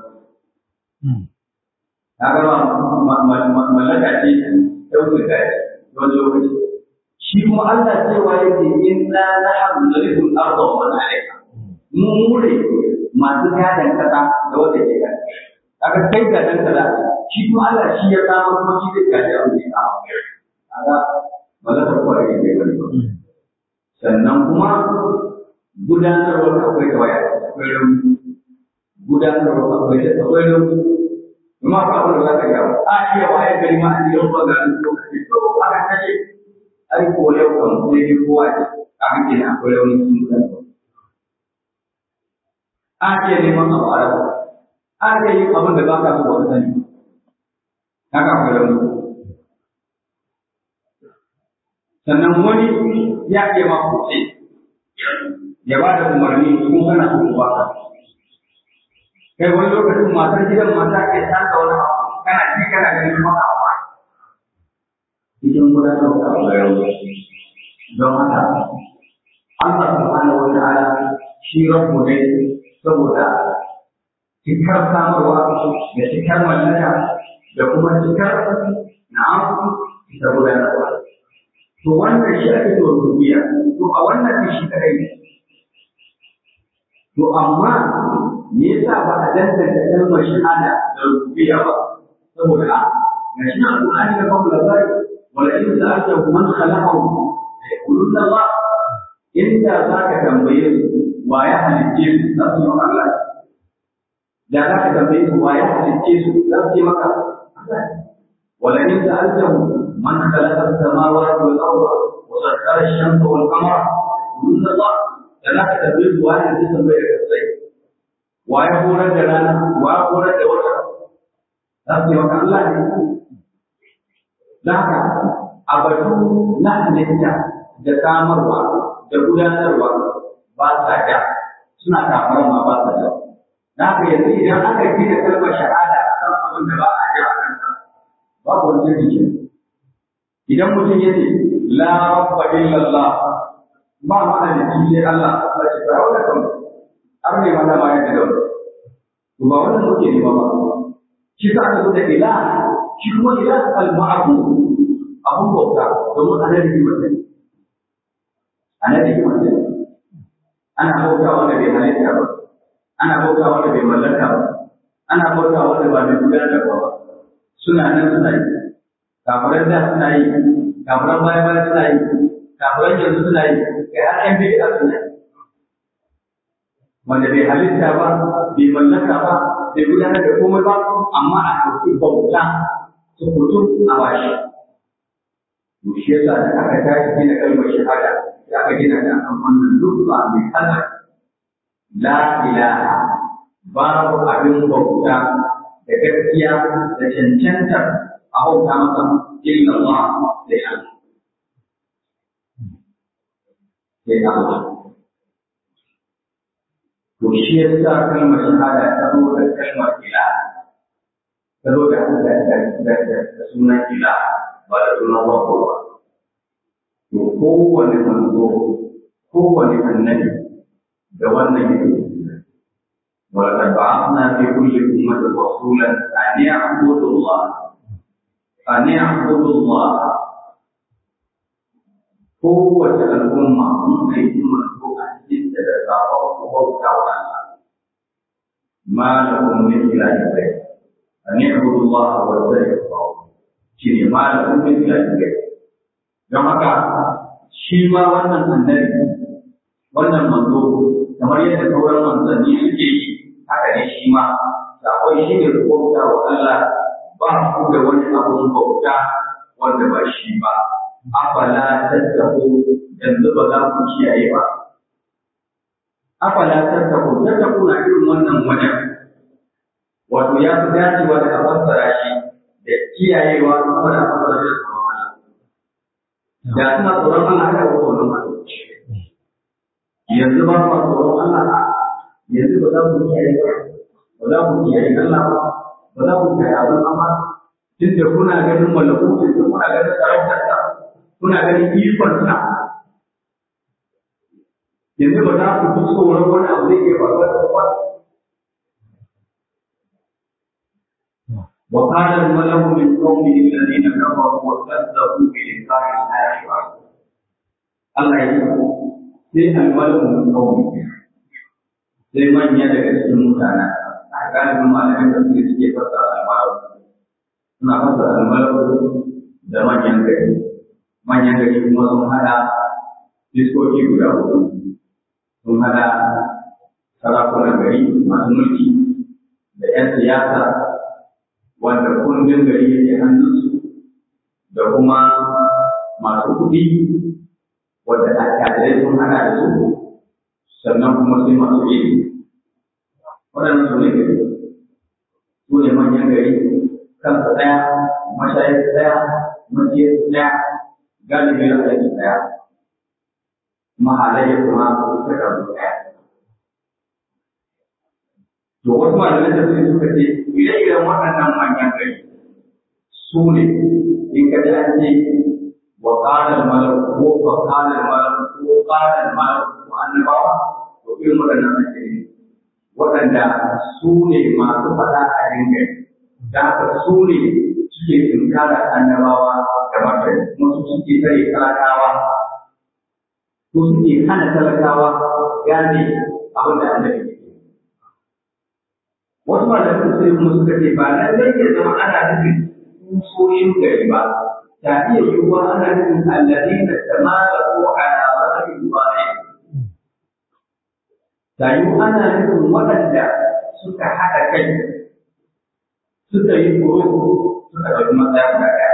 ta ga mallaka ce ɗaukar gari wani lokaci shi kuma Allah cewa yake inna nahnu narithul arda wa man 'alayha mu mure masu gadon kasa da wanda ke kan kaga kai gadon kaza shi kuma Allah shi ya samu kuma shi zai gaji abin da ya samu kaga ba za ta kware ne kai bane sannan kuma gudanarwar akwai da waya akwai rauni gudanarwar akwai da akwai rauni kuma ba abin da za ka ga a iya waye gari ma an yi ruwa ga an lokaci to aka kashe ai ko yau kan sai dai kowa ce a hankali akwai rauni cikin gudanarwa a iya neman abu a rasa a iya yin abin da ba ka so wani sani haka akwai rauni sannan wani ya iya ma kuce ya ba da umarni kuma kana so ba ka kai wani lokacin matar gidan mata ke tsaka wani abu kana ji kana ganin maka abu cikin gudanar da akwai rauni don haka Allah subhanahu wa ta'ala shi rabbu ne saboda cikar samarwa da cikar mallaka da kuma cikar na'am da gudanarwa to wannan shi ake to rubiya to a wannan ne shi kadai ne to amma me yasa ba a danganta kalmar shahada da rubiya ba saboda a ga shi na alƙur'ani da babu labari wala in sa'alta man khalaqahu yaqulun Allah inda zaka tambaye su wa ya halicce su za su yi Allah da za ka tambaye su wa ya halicce su za su yi maka Allah wala in sa'altahu من خلق السماوات والارض وسخر الشمس والقمر كل الله ثلاثه تبريد واحد جسم بين الكفين ويقول جلالا ويقول جوتا لكن وكان الله لك abadu na halitta da samarwa da gudanarwa ba sa da suna kamar ma ba sa da na haka yanzu idan aka gina kalmar shahada kan abin da ba a ji a kansa babu wani jirgin idan mutum ya ce la rabba illallah ba mana da shi sai Allah Allah ce fara da kan har ne mana ma ya da to ba wannan muke ne ba ba shi sa aka da ila shi kuma ila al ma'bud abun bauta domin annabi ne mutum annabi ne mutum ana bauta wanda bai halitta ba ana bauta wanda bai mallaka ba ana bauta wanda ba mai gudanarwa ba suna nan suna yi kafiran da suna yi kafiran baya baya suna yi kafiran yanzu suna yi kai har ƴan bid'a suna yi wanda bai halitta ba bai mallaka ba bai gudanar da komai ba amma a ɗauki bauta su fito a bashi to shi yasa da aka tashi gina kalmar shahada da aka gina da akan wannan lutfa mai kalmar la ilaha babu abin bauta da gaskiya da cancantar a bauta masa illa Allah sai Allah. Sai Allah. To shi ya sa kalmar shahada ta zo da kalmar ila. Ta zo da da sunan ila ba da sunan wako ba. To kowane manzo, kowane annabi da wannan yake ولقد بعثنا في كل أمة رسولا أن يعبدوا الله أن يعبدوا الله قوة الأمة من أيدي مرفوعة جدا وبوكا وعلا ما لكم من إله غير أن يعبدوا الله واستغفروا شيء ما لكم من إله غير don haka shi ma wannan annabi wannan manzo kamar yadda sauran manzanni suke yi haka ne shi ma sakon shi ne bauta wa Allah ba ku da wani abun bauta wanda ba shi ba afala tattaku yanzu ba za ku kiyaye ba afala tattaku tattaku na irin wannan wajen wato ya fi dacewa da a fassara shi da kiyayewa kuma da fassara shi da tsoron Allah da suna tsoron Allah haka ko tsoron Allah yanzu ba ku tsoron Allah yanzu ba za ku kiyaye ba ba za ku kiyaye Allah ba ba za ku kiyaye abin amma duk da kuna ganin malakutin da kuna ganin sarautar sa kuna ganin ikon sa yanzu ba za ku fi tsoron wani abu zai iya faruwa da ba وقال الملأ من قومه الذين كفروا وكذبوا بلقاء الآخرة الله يقول sai almalu min qawmi sai manya daga cikin mutane a galibin malamin da suke suke fassara almalu suna fassara almalu da manyan gari manyan gari kuma sun hada diskoki guda hudu sun hada sarakunan gari masu mulki da 'yan siyasa wanda kundin gari yake hannunsu da kuma masu kuɗi wanda attajirai sun hana da su sannan kuma sai masu ilimi waɗannan su ne gari su ne manyan gari kansa ɗaya mashayar ɗaya majiyar ɗaya galibi na aiki ɗaya mahalayya kuma ta karbu ɗaya to wasu malamai da suke suka ce ire-iren waɗannan manyan gari su ne in ka ji an ce وقال الملك وقال الملك وقال الملك annabawa to irin waɗannan ake yi waɗanda su ne masu faɗa a dinga da haka su ne suke tunkara annabawa da da martani kuma su suke tare talakawa su suke hana talakawa gane abin da annabi ke wasu malamin sai kuma suka ce ba lallai ya zama ana nufin kusoshin gari ba ta iya yiwuwa ana nufin alladina tamalaku ala rajulin wahid ta yiwu ana nufin waɗanda suka haɗa kai suka yi kuro suka ɗauki matsaya guda ɗaya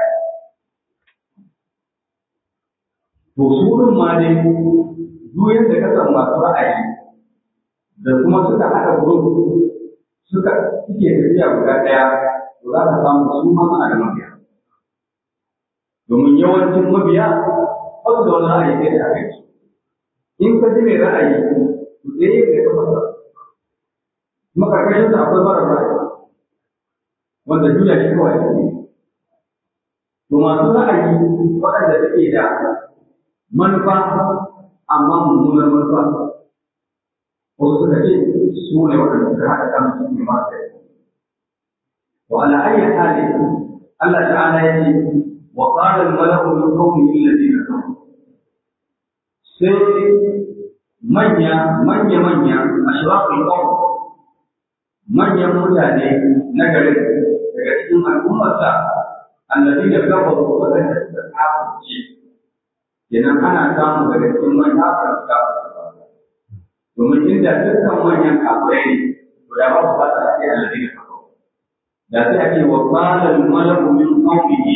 to su wurin ma dai duk yadda ka san masu ra'ayi da kuma suka haɗa kuro suka suke tafiya guda ɗaya to za ka samu su ma suna da mabiya domin yawancin mabiya wasu da wani ra'ayi sai da aka yi in ka ji mai ra'ayi to sai yin da ka fasa kuma karkashin sa akwai mara ra'ayi wanda duniya shi kawai ne to masu ra'ayi waɗanda suke da manufa amma mummunar manufa wasu suka ce su ne waɗanda suka haɗa kan su ne masu وعلى أي حال الله تعالى يجي وقال الملأ من قومه الذين كفروا sai manya manya manya ashrafin qawm manyan mutane na garin daga cikin al'ummarsa allazi da kafaru wadanda suka kafirce kenan ana samu daga cikin manya kafirta domin inda dukkan manyan kafirai ne to da ba su fata ake allazi da kafaru da sai ake wa qala al-malaku min qawmihi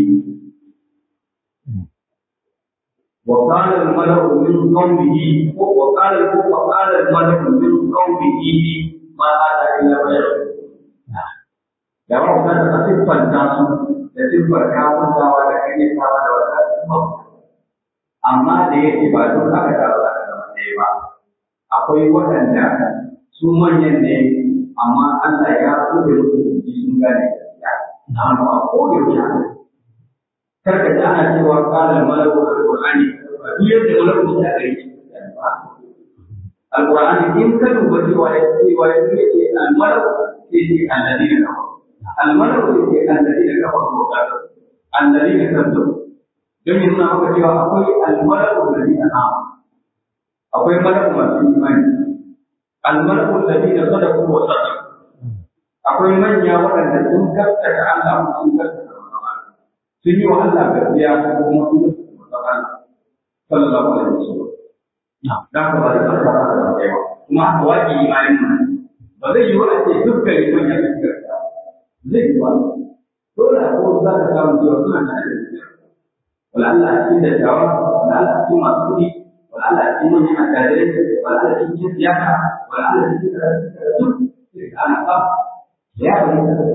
وقال الملأ من قومه وقال وقال الملأ من قومه ما هذا إلا بشر da ba ku ta siffanta su da siffar kafurtawa da kayyatawa da wata siffar amma da yake ba duk aka taru aka zama ɗaya ba akwai waɗanda su manyan ne amma Allah ya buɗe musu jiki sun gane gaskiya amma a kowane wuce karka ji ana cewa kalan malaku alqur'ani duk yadda malaku ya gare shi alqur'ani in ka duba cewa ya ce wa ya ce almalaku sai ce alladina kafaru almalaku sai ce alladina kafaru ko kafaru alladina kafaru don yin na maka cewa akwai almalaku alladina amanu akwai malaku masu imani almalaku alladina sadaqu wa sadaqu akwai manya waɗanda sun gaskata Allah sun gaskata sun yi wa Allah gaskiya kuma sun yi musamman sallallahu alaihi wasallam da ka ba da tsaka da kai ba kuma haka waƙi imanin nan ba zai yi wa ce dukkan liman ya fi gaskiya zai yi wa dole a kowace za ka samu cewa suna da gaskiya wala Allah a cikin dattawa wala Allah a cikin masu kuɗi wala Allah a cikin manyan attajirai wala Allah a cikin siyasa wala Allah a cikin karatu sai ka ana ba ya fahimta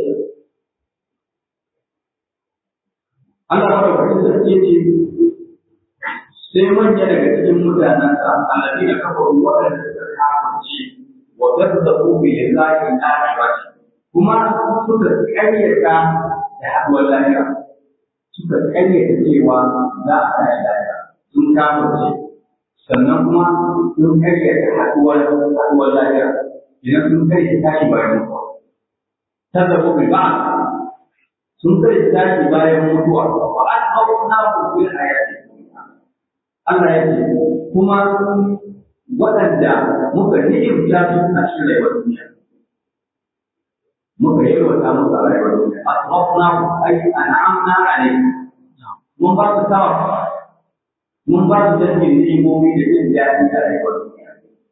Allah madaukakin sarki ce sai manya daga cikin mutanensa annabi da kafa waɗanda suka kafirce wa gazzabu bi lillahi al-akhirati kuma suka kayyata da haɗuwar lahira suka kayyata cewa za a tashi lahira sun kafirce sannan kuma sun kayyata haɗuwar haɗuwar lahira idan sun kayyata tashi bayan mutuwa tazzabu bi ba'd sun kai tashi bayan mutuwa wa asbabna fil hayati Allah ya ce kuma waɗanda muka ni'imta su a cikin rayuwar duniya muka yi wata musu a rayuwar duniya asbabna ay an'amna alayhi mun ba su sawa mun ba su dangin ni'imomi da jin daɗi a rayuwar duniya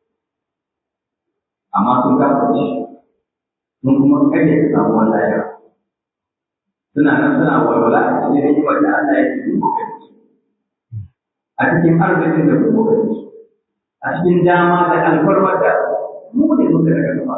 amma sun kafa sun kuma kare samuwar lahira suna nan suna walwala a cikin hikimar da Allah ya ce muku kai a cikin arzikin da muku kai a cikin dama da alfarmar da mu ne muka daga gaba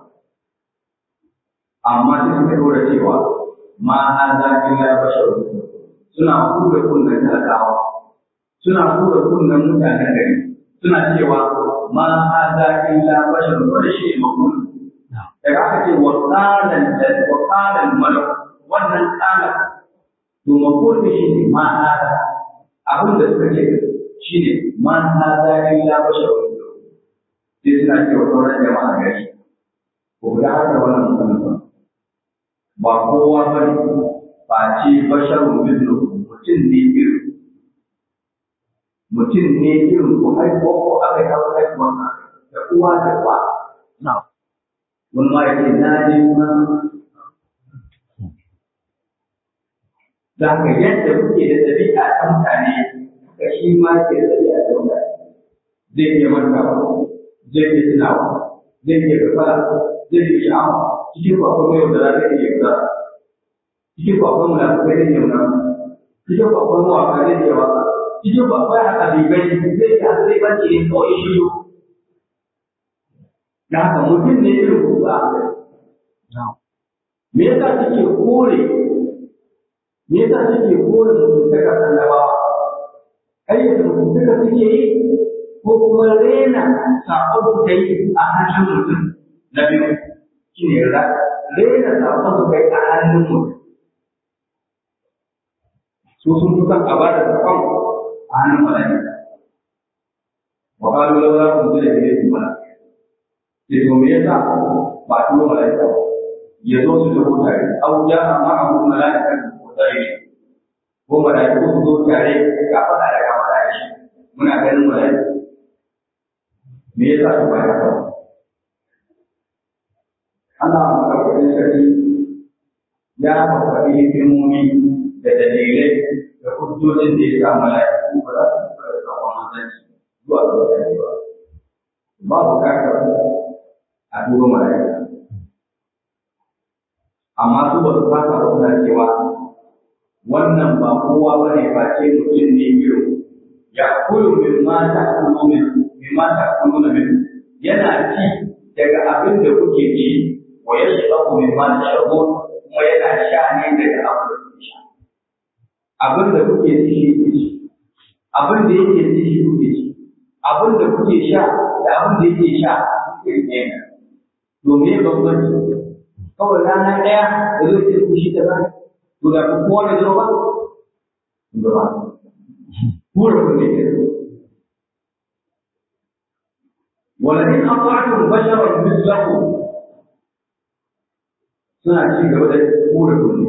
amma sai suka dora cewa ma hadha illa basharun suna kura kunnen talakawa suna kura kunnen mutanen gari suna cewa ma hadha illa basharun wanda shi ne makon daga aka ce wa qalan da wa qalan malak wannan tsala to makonin shi ne ma hada abin da suka ce shi ne ma hada illa bashar sai suna cewa sauran jama'a gari ko da haka wannan mutum ba kowa ba ne ba ce basharun mislu mutum ne irin mutum ne irin ko haihuwa ko aka yi hawa haihuwa da uwa da uwa wani ma yake na ne ma da haka yadda kuke da ɗabi'a ta mutane haka shi ma ke da ɗabi'a ta mutane zai iya mantawa zai iya tunawa zai iya gafara zai iya sha'awa cikin kwakwan mai da zai iya gafara cikin kwakwan mulafukai zai iya mulafuka cikin kwakwan mawaka zai iya waka cikin kwakwan halibai zai iya zai bace ne kawai shiru da haka mutum ne irin ku ba me yasa suke kore me yasa suke kore mutuntaka annabawa ayyukan mutuntaka suke yi ko kuma rena sabon su kai a hannun mutum na biyu shi ne rena sabon su kai a hannun mutum su sun fi son a ba da sabon a hannun mala'ika wa qalu law la unzila ilayhi mala'ika sai to me yasa ba turo mala'ika ba ya zo su tafi tare aw ja ma abu mala'ika ko tare ko mala'ika su zo tare ga fada da ga fada shi muna ganin mala'ika me yasa su ba haka ana maɗaukakin sarki ya faɗi hikimomi da dalilai da hujjojin da ya sa mala'iku ba za su fara da sakon manzanci zuwa ga mutane ba ba bukatar a turo mala'ika amma su ba su fasa ba suna cewa wannan ba kowa ba ne face mutum ne irin ya kulu min mata kulu min min mata kulu na min yana ci daga abin da kuke ci wa ya shabu min mata shabu kuma yana sha ne daga abin da kuke sha abin da kuke ci shi kuke ci abin da yake ci shi kuke ci abin da kuke sha da abin da yake sha kuke ne to me bambanci kawai rana ɗaya da zai ce ku shi kaza to da ku kowa da zo ba ba kura ku ne ولئن أطعتم بشرا مثلكم suna ci gaba da kura kunne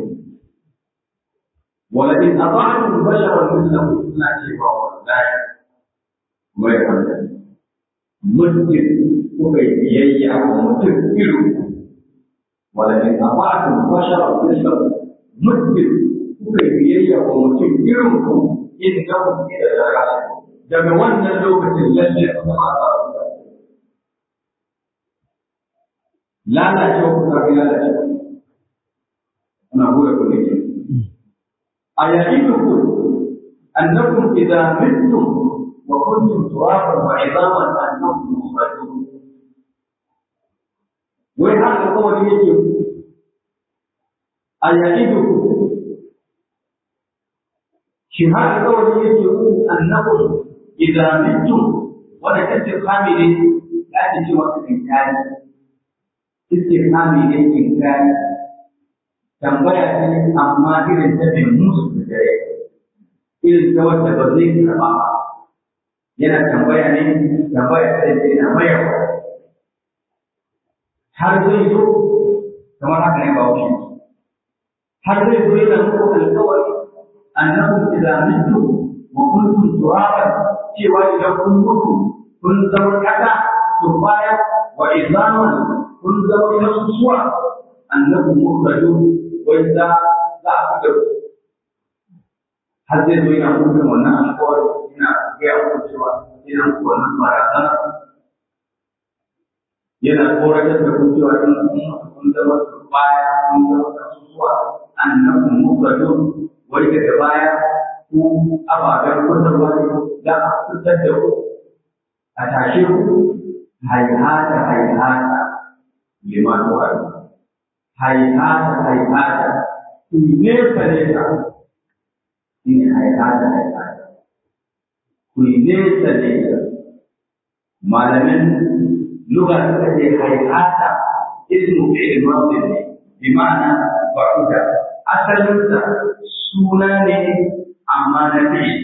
ولئن أطعتم بشرا مثلكم suna cewa wallahi mai hankali mutum kuka yi biyayya wa mutum irin ولئن أطعتم بشرا مثلكم mutum kuka yi biyayya wa mutum irin ku إنكم إلى لخاسرون daga wannan lokacin lalle a zama a lalacewa ku kafin lalacewa ana hura ku ne a yayin ku annakum idza mittum wa kuntum turaban wa idaman annakum mukhrajun wai haka kawai yake a yayin ku shi haka kawai yake ku annakum idza mittum wanda kace kamile da ake cewa kan yayi istifhami ne inkari tambaya ce amma irin ta mai musu da dare irin ta wanda ba zai karɓa ba yana tambaya ne tambaya ta ce yana mayarwa har zai zo kamar haka ne ba wuce har zai zo yana muku alkawari annakum idza mittum wa kuntum turaban cewa idan kun mutu kun zama kasa turbaya wa izaman kun zama kasusuwa annabi mukhraju wai za za a fitar har zai zo yana mutum wannan alƙawari yana gaya muku cewa yana muku wannan barazana yana tsoratar da ku cewa in kun zama baya kun zama kasusuwa annabi mukhraju wai daga baya ku ababen fitarwa ne za a fitar da ku a tashe ku haihata haihata lima tu'adu haihata haihata ku nesa nesa shi ne haihata haihata ku nesa nesa malamin lugha suka ce haihata ismu fi'il madin ne bi ma'ana ba'uda asalinsa suna ne amma na fi'il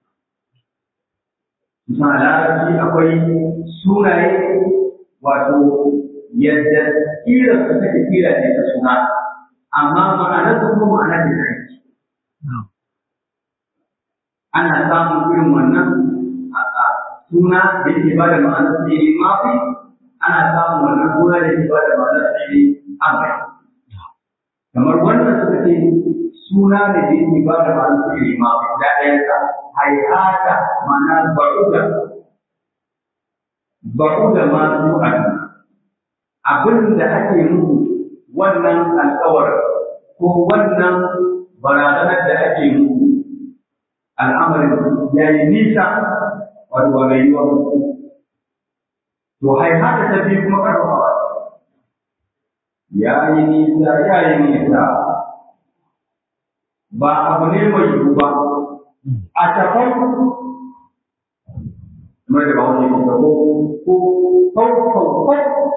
Misali larabci akwai sunaye wato yadda kira su take kira ne ta suna amma ma'anar su kuma ma'ana da aiki ana samun irin wannan suna da yake ba da ma'anar fi'ili mafi ana samun wannan suna da yake ba da ma'anar fi'ili amai kamar wannan suka ce suna da yake ba da ma'anar fi'ili mafi da ɗayansa haihata ma'ana ba'uda ba'uda ma su abin da ake muku wannan alkawar ko wannan barazanar da ake muku al'amarin ya yi nisa wato ba mai yiwa to haihata ta biyu kuma karfafa ya yi nisa ya yi nisa ba abu ne mai yiwu ba a tafai kamar da ba wani ke ko ko ko ko ko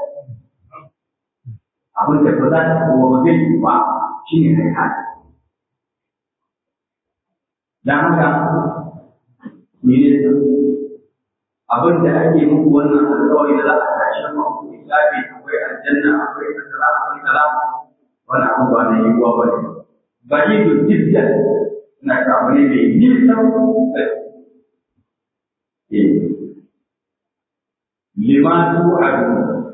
abin da ba za ta kuma ba zai yiwu ba shi ne haihata dan haka ne abin da ake muku wannan alƙawari da za a tashi mu misali akwai aljanna akwai kaza akwai kaza wannan abu ba ne yiwuwa ba ne ba yi da jiddan na samu ne mai nisan lima tu adu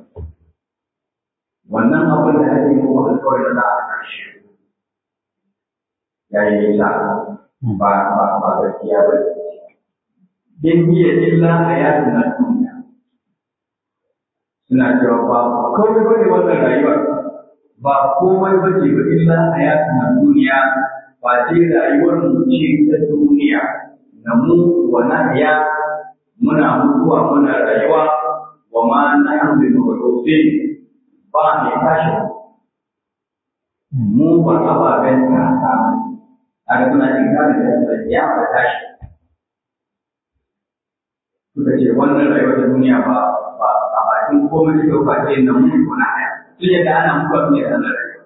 wannan abin da ake muku alƙawari da za a tashi ya yi nisa ba ba ba gaskiya ba in hiya illa hayatun na duniya suna cewa ba komai bane wannan rayuwar ba komai bace ba illa hayatun na duniya ba ce rayuwar mu ce ta duniya na mu wa nahya muna mutuwa muna rayuwa wa ma nahnu bi mawdusin ba ne tashi mu ba ababen ta ta a ga suna cin kare da ya ba tashi suka ce wannan rayuwar ta duniya ba ba a bakin komai da yau ba ce na mun ko na haya sun yadda ana mutuwa ne da nan rayuwa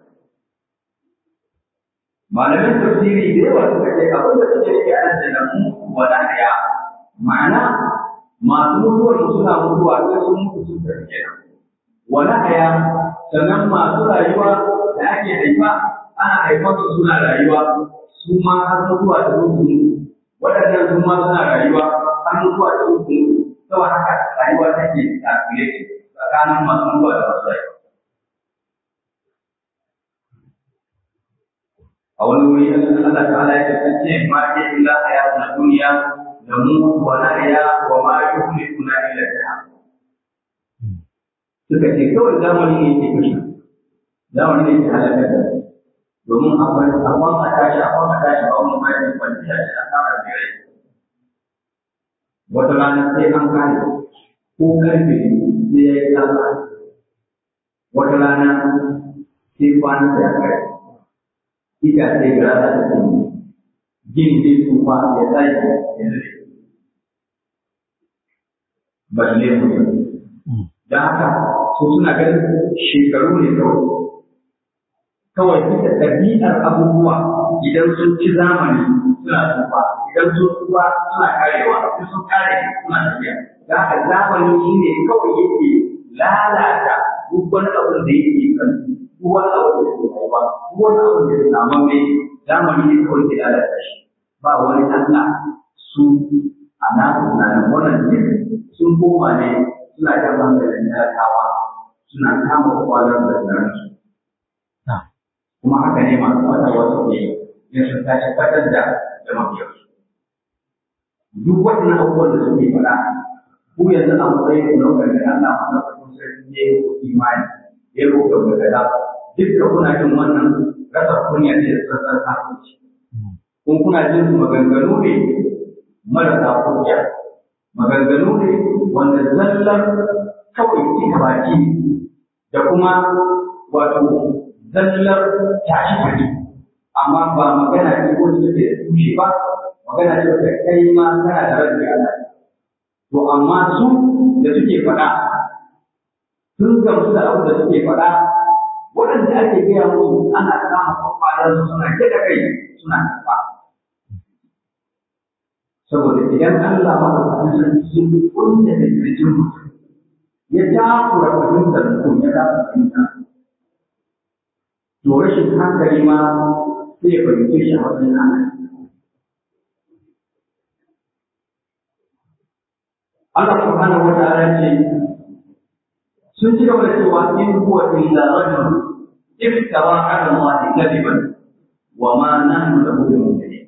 malamin tafsiri da yawa suka ce abin da suke yake ana da nan wa na haya ma'ana masu mutuwar suna mutuwa sai sun mutu sun tafi kenan wa na haya sannan masu rayuwa da ake haifa ana haifar su suna rayuwa su ma har mutuwa da mutu waɗannan su ma suna rayuwa har mutuwa da mutu saboda haka rayuwa take tafiye tsakanin masu mutuwa da masu rayuwa a wani wuri Allah ta'ala ya kasance ma ke illa hayatun duniya da mu wa nahya wa ma yuhlikuna illa ta suka ce kawai zamani ne ke kashe zamani ne ke halakar da domin akwai akwai a tashi akwai a tashi ba wani mai kwanci a cikin asarar da rai wata rana sai an kare ko karfe sai ya yi tsalla wata rana sai kwana da ya kare ita sai gara da ta gini zai tsufa ya tsaye ya zai balle mutum da haka su suna ganin shekaru ne kawai kawai bisa ɗabi'ar abubuwa idan sun ci zamani suna tsufa idan sun tsufa suna karewa idan sun kare suna tafiya da haka zamani shi ne kawai yake lalata duk wani abin da yake kan duk wani abin da yake haifa duk wani abin da yake saman mai zamani ne kawai ke lalata shi ba wani Allah su a nasu tunanin wannan duk sun koma ne suna jan hankalin talakawa suna kama kwalar da su kuma haka ne masu wata wasu ne ya sun tashi fatar da da mafiyarsu. Duk waɗannan abubuwan da suke faɗa, ku yanzu a matsayin ku naukar da Allah a naukar sarki ne ku imani, ya roƙa mu kaza, duk da kuna jin wannan rasa kunya ne da sassan kafirci. Kun kuna jin su maganganu ne marasa kunya, maganganu ne wanda zallar kawai cika baki da kuma wato zallar tashi tashi amma ba magana ce ko ce da tushe ba magana ce da kai ma kana da rabbi Allah to amma su da suke faɗa sun gamsu da abu da suke faɗa waɗanda ake gaya musu ana kama kwakwalar su suna da kai suna karɓa saboda idan Allah ma da sarki ya kunta da kirjin mutum ya takura fahimtar mutum ya kasa fahimtar to rashin hankali ma sai ya fahimce shi a wajen ana Allah subhanahu wa ta'ala ce sun ci gaba da cewa in huwa illa rajul iftara ala Allah kadiban wa ma nahnu lahu bimu'minin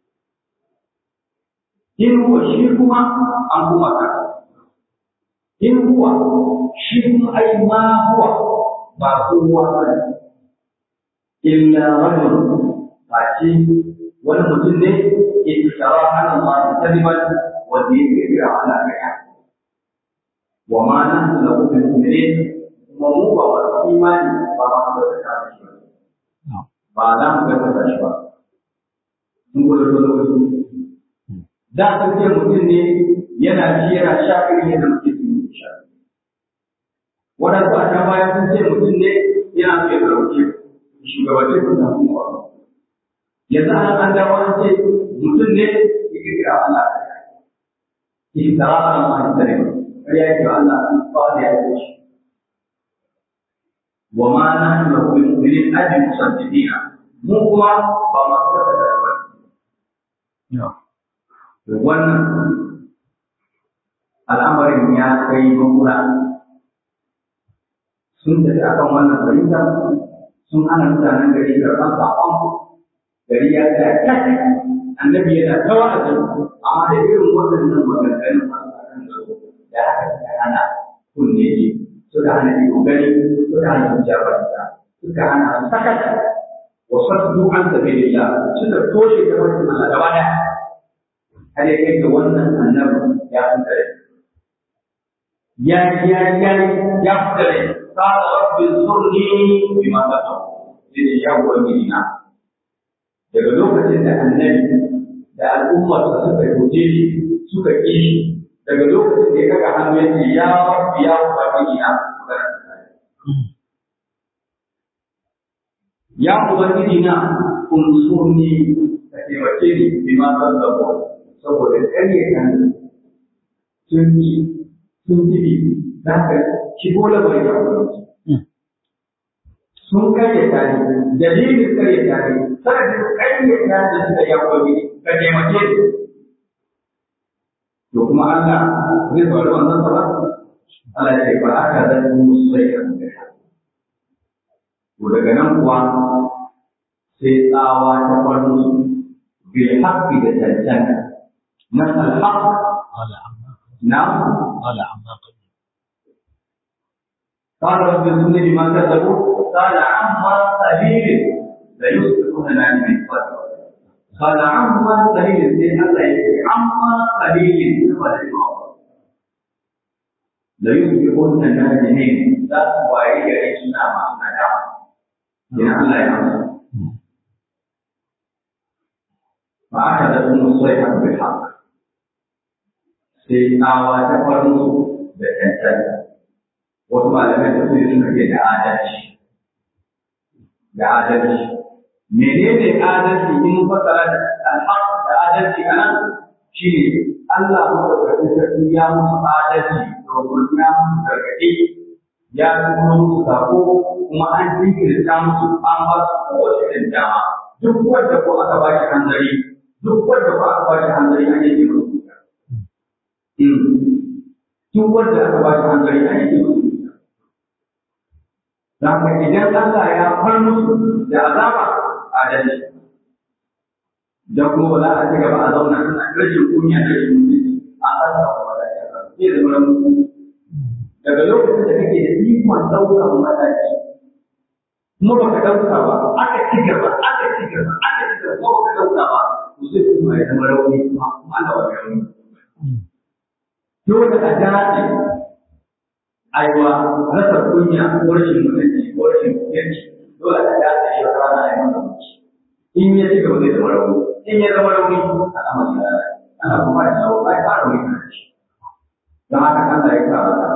in huwa shi kuma an kuma ka in huwa shi kuma ai ma huwa ba kowa ba ne illa rajul ba ce wani mutum ne iftara ala Allah kadiban wanda ya kira ala kaya wa ma nahnu lahu bimu'minin kuma mu ba wa imani ba ma da ta shi ba za mu ga ta shi ba mun gode da lokaci da ka ce mutum ne yana ci yana sha irin yadda muke ci sha waɗansu a can baya sun ce mutum ne yana so ya ɗauke shugabanci ko da kuma yanzu an an dawo an ce mutum ne ya kirkira Allah iftara ala Allah karim kariya yake Allah ba da ya ce wa ma nahnu lahu bimu'minin ajin musaddiqina mu kuma ba masu da ba wannan al'amarin ya kai makura sun tafi akan wannan fahimta sun hana mutanen gari karɓar saƙon gari ya tsaya kyak annabi yana ta wa'azi amma da irin waɗannan maganganun masu akan su da aka suka hana kunne ji suka hana ido gani suka hana hijabarsa suka hana sakata wa saddu an sabilillah suka toshe ta wani Allah gaba ɗaya har ya kai ga wannan annabi ya fita rai ya ya ya ya fita rai qala rabbi zurni bima qadam sai ya ubangiji na daga lokacin da annabi da al'ummar sa suka guje shi suka ƙi shi daga lokacin da ya kaga hannu ya ce ya rabbi ya ubangiji na ya ubangiji na unsurni ka taimake ni bima qadam saboda ƙarye kan sun yi sun yi za ka shigo lamarin da kuma sun karyata ne dalilin karyata ne sanadin karyata da suka yi akwai ka taimake su to kuma Allah zai faru wannan sama Allah ya ce ba aka zan musu sai ka to daga nan kuwa sai tsawa ta faru su bil haqqi da tantance من الحق قال عما نعم قال عما قبل قال رب انصرني بما كذبوا قال عما قليل ليصبحون نادمين قال عما قليل sai Allah ya ce amma qalilin kuma da yawa la yusbihun nadimin za su waye gari suna masu nadama idan Allah ya amsa فأخذتهم الصيحة بالحق sai tsawa ta farko da tantanta wasu malamai da su suka ce da adalci da adalci menene adalci in fasara da alhaq da adalci a nan shi ne Allah madaukakin sarki ya musu adalci domin ya musu gargaɗi ya kuma musu sako kuma an jinkirta musu an ba su kowace irin dama duk wanda ko aka ba shi hanzari duk wanda ko aka ba shi hanzari an yi musu duk wanda aka ba shi hankali a yake musu da haka idan Allah ya far musu da azaba adalci da kuma ba za a ci gaba a zauna ana rashin kunya da rashin mutunci a ƙasa wa mataki zai zama mutu daga lokacin da kake da ikon ɗaukar mataki kuma ba ka ɗauka ba aka ci gaba aka ci gaba aka ci gaba kuma ba ka ɗauka ba to sai kuma ya zama rauni kuma kuma ana wani rauni dole a dace aiwa rasa kunya ko rashin mutunci ko rashin yanci dole a dace shi wata rana a yi masa mutunci in ya ci gaba zai zama rauni in ya zama rauni a kama shi rana ana kuma ya shawo ai fara rauni kan shi don haka Allah ya kara ka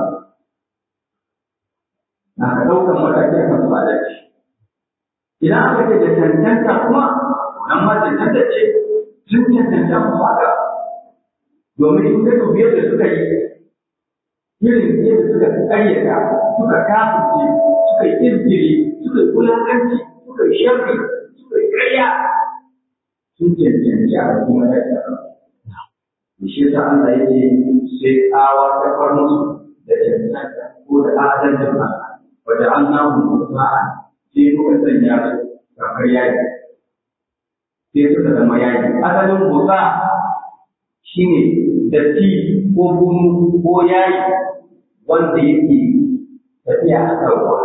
na ka ɗaukar mataki a kan su adalci idan aka ce da cancanta kuma nan ma cancanta ce sun cancanta mu haka domin in ka dubi yadda suka yi irin yadda suka ƙaryata suka kafirce suka yi izgiri suka yi wulaƙanci suka yi sharri suka yi ƙarya sun cancanci a cikin mataki da shi yasa Allah ya ce sai tsawa ta far musu da cancanta ko da adalcin Allah wajen an namu sa'a sai muka sanya su kamar yayi sai suka zama yayi asalin musa shine datti ko bunu ko yayi wanda yake tafiya a kan ruwa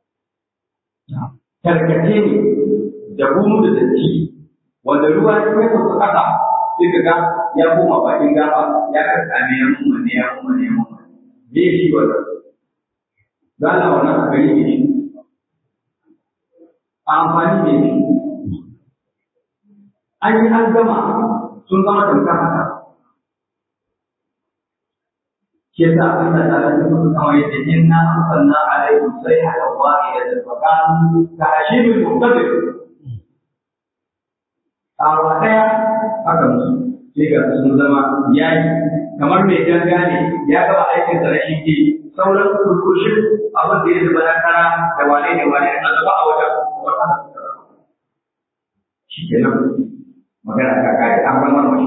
tarkace ne da bunu da datti wanda ruwa ya kai su kasa sai ka ga ya koma bakin gaba ya karkame ya mummune ya mummune ya mummune me shi wannan gana wannan a gari ne amfani ne shi an yi an gama sun zama tamkar haka shi yasa Allah ta rabu su kawai yadda inna arsalna alaikum sayhatan wahidatan fa kanu ka hashibil muqtadir awa daya haka musu sai ga sun zama yayi kamar mai ganga ne ya gaba aikin sa na shi sauran kurkushin abin da ya zuba na kara da wane ne wane a zuba a wajen wannan shi kenan magana ka kai an gama mashi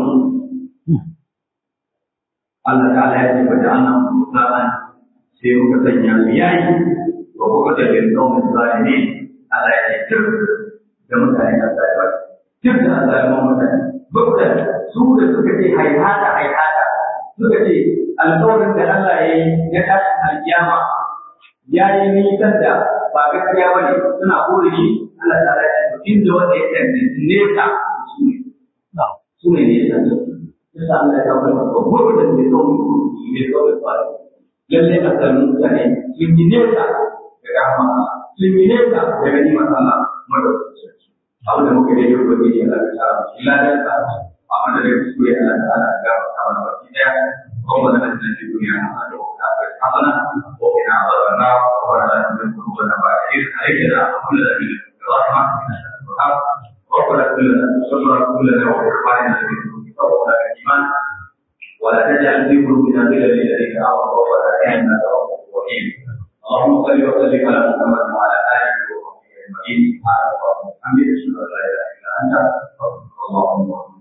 Allah ta'ala ya ce bada annan mutsaran sai muka sanya su yayi wa kuka da bin kaumin zalimi Allah ya ce tir da mutane da zalimi tir da zalimin mutane bukta su da suka ce haihata haihata suka ce alƙawarin da Allah ya yi na tashin alkiyama ya yi nisan da ba gaskiya ba ne suna kore shi Allah ta'ala ya ce inda wanda ya tantance nesa su ne su ne nesa yasa Allah ya kawo maka babbar da ke kawo muku ne kawai ba lalle a tsarin mutane sun yi nesa da rahama sun yi nesa da gani masala madaukakin abin da muka daidai ko ne Allah ya sa mu ladan sa amma da dai su ya Allah ta'ala ga ta mana baki daya kuma da nan cikin duniya na da ta hasana ko ina azabana ko da nan da na ba irin aiki da Allah da bi rahma ربنا كلنا صبر كلنا وإخواننا الذين توفوا الإيمان ولا تجعل في قلوبنا غلا للذين آمنوا ربنا إنك رؤوف رحيم اللهم صل وسلم على محمد وعلى آله وصحبه أجمعين سبحانك اللهم وبحمدك أشهد أن لا إله إلا أنت أستغفرك اللهم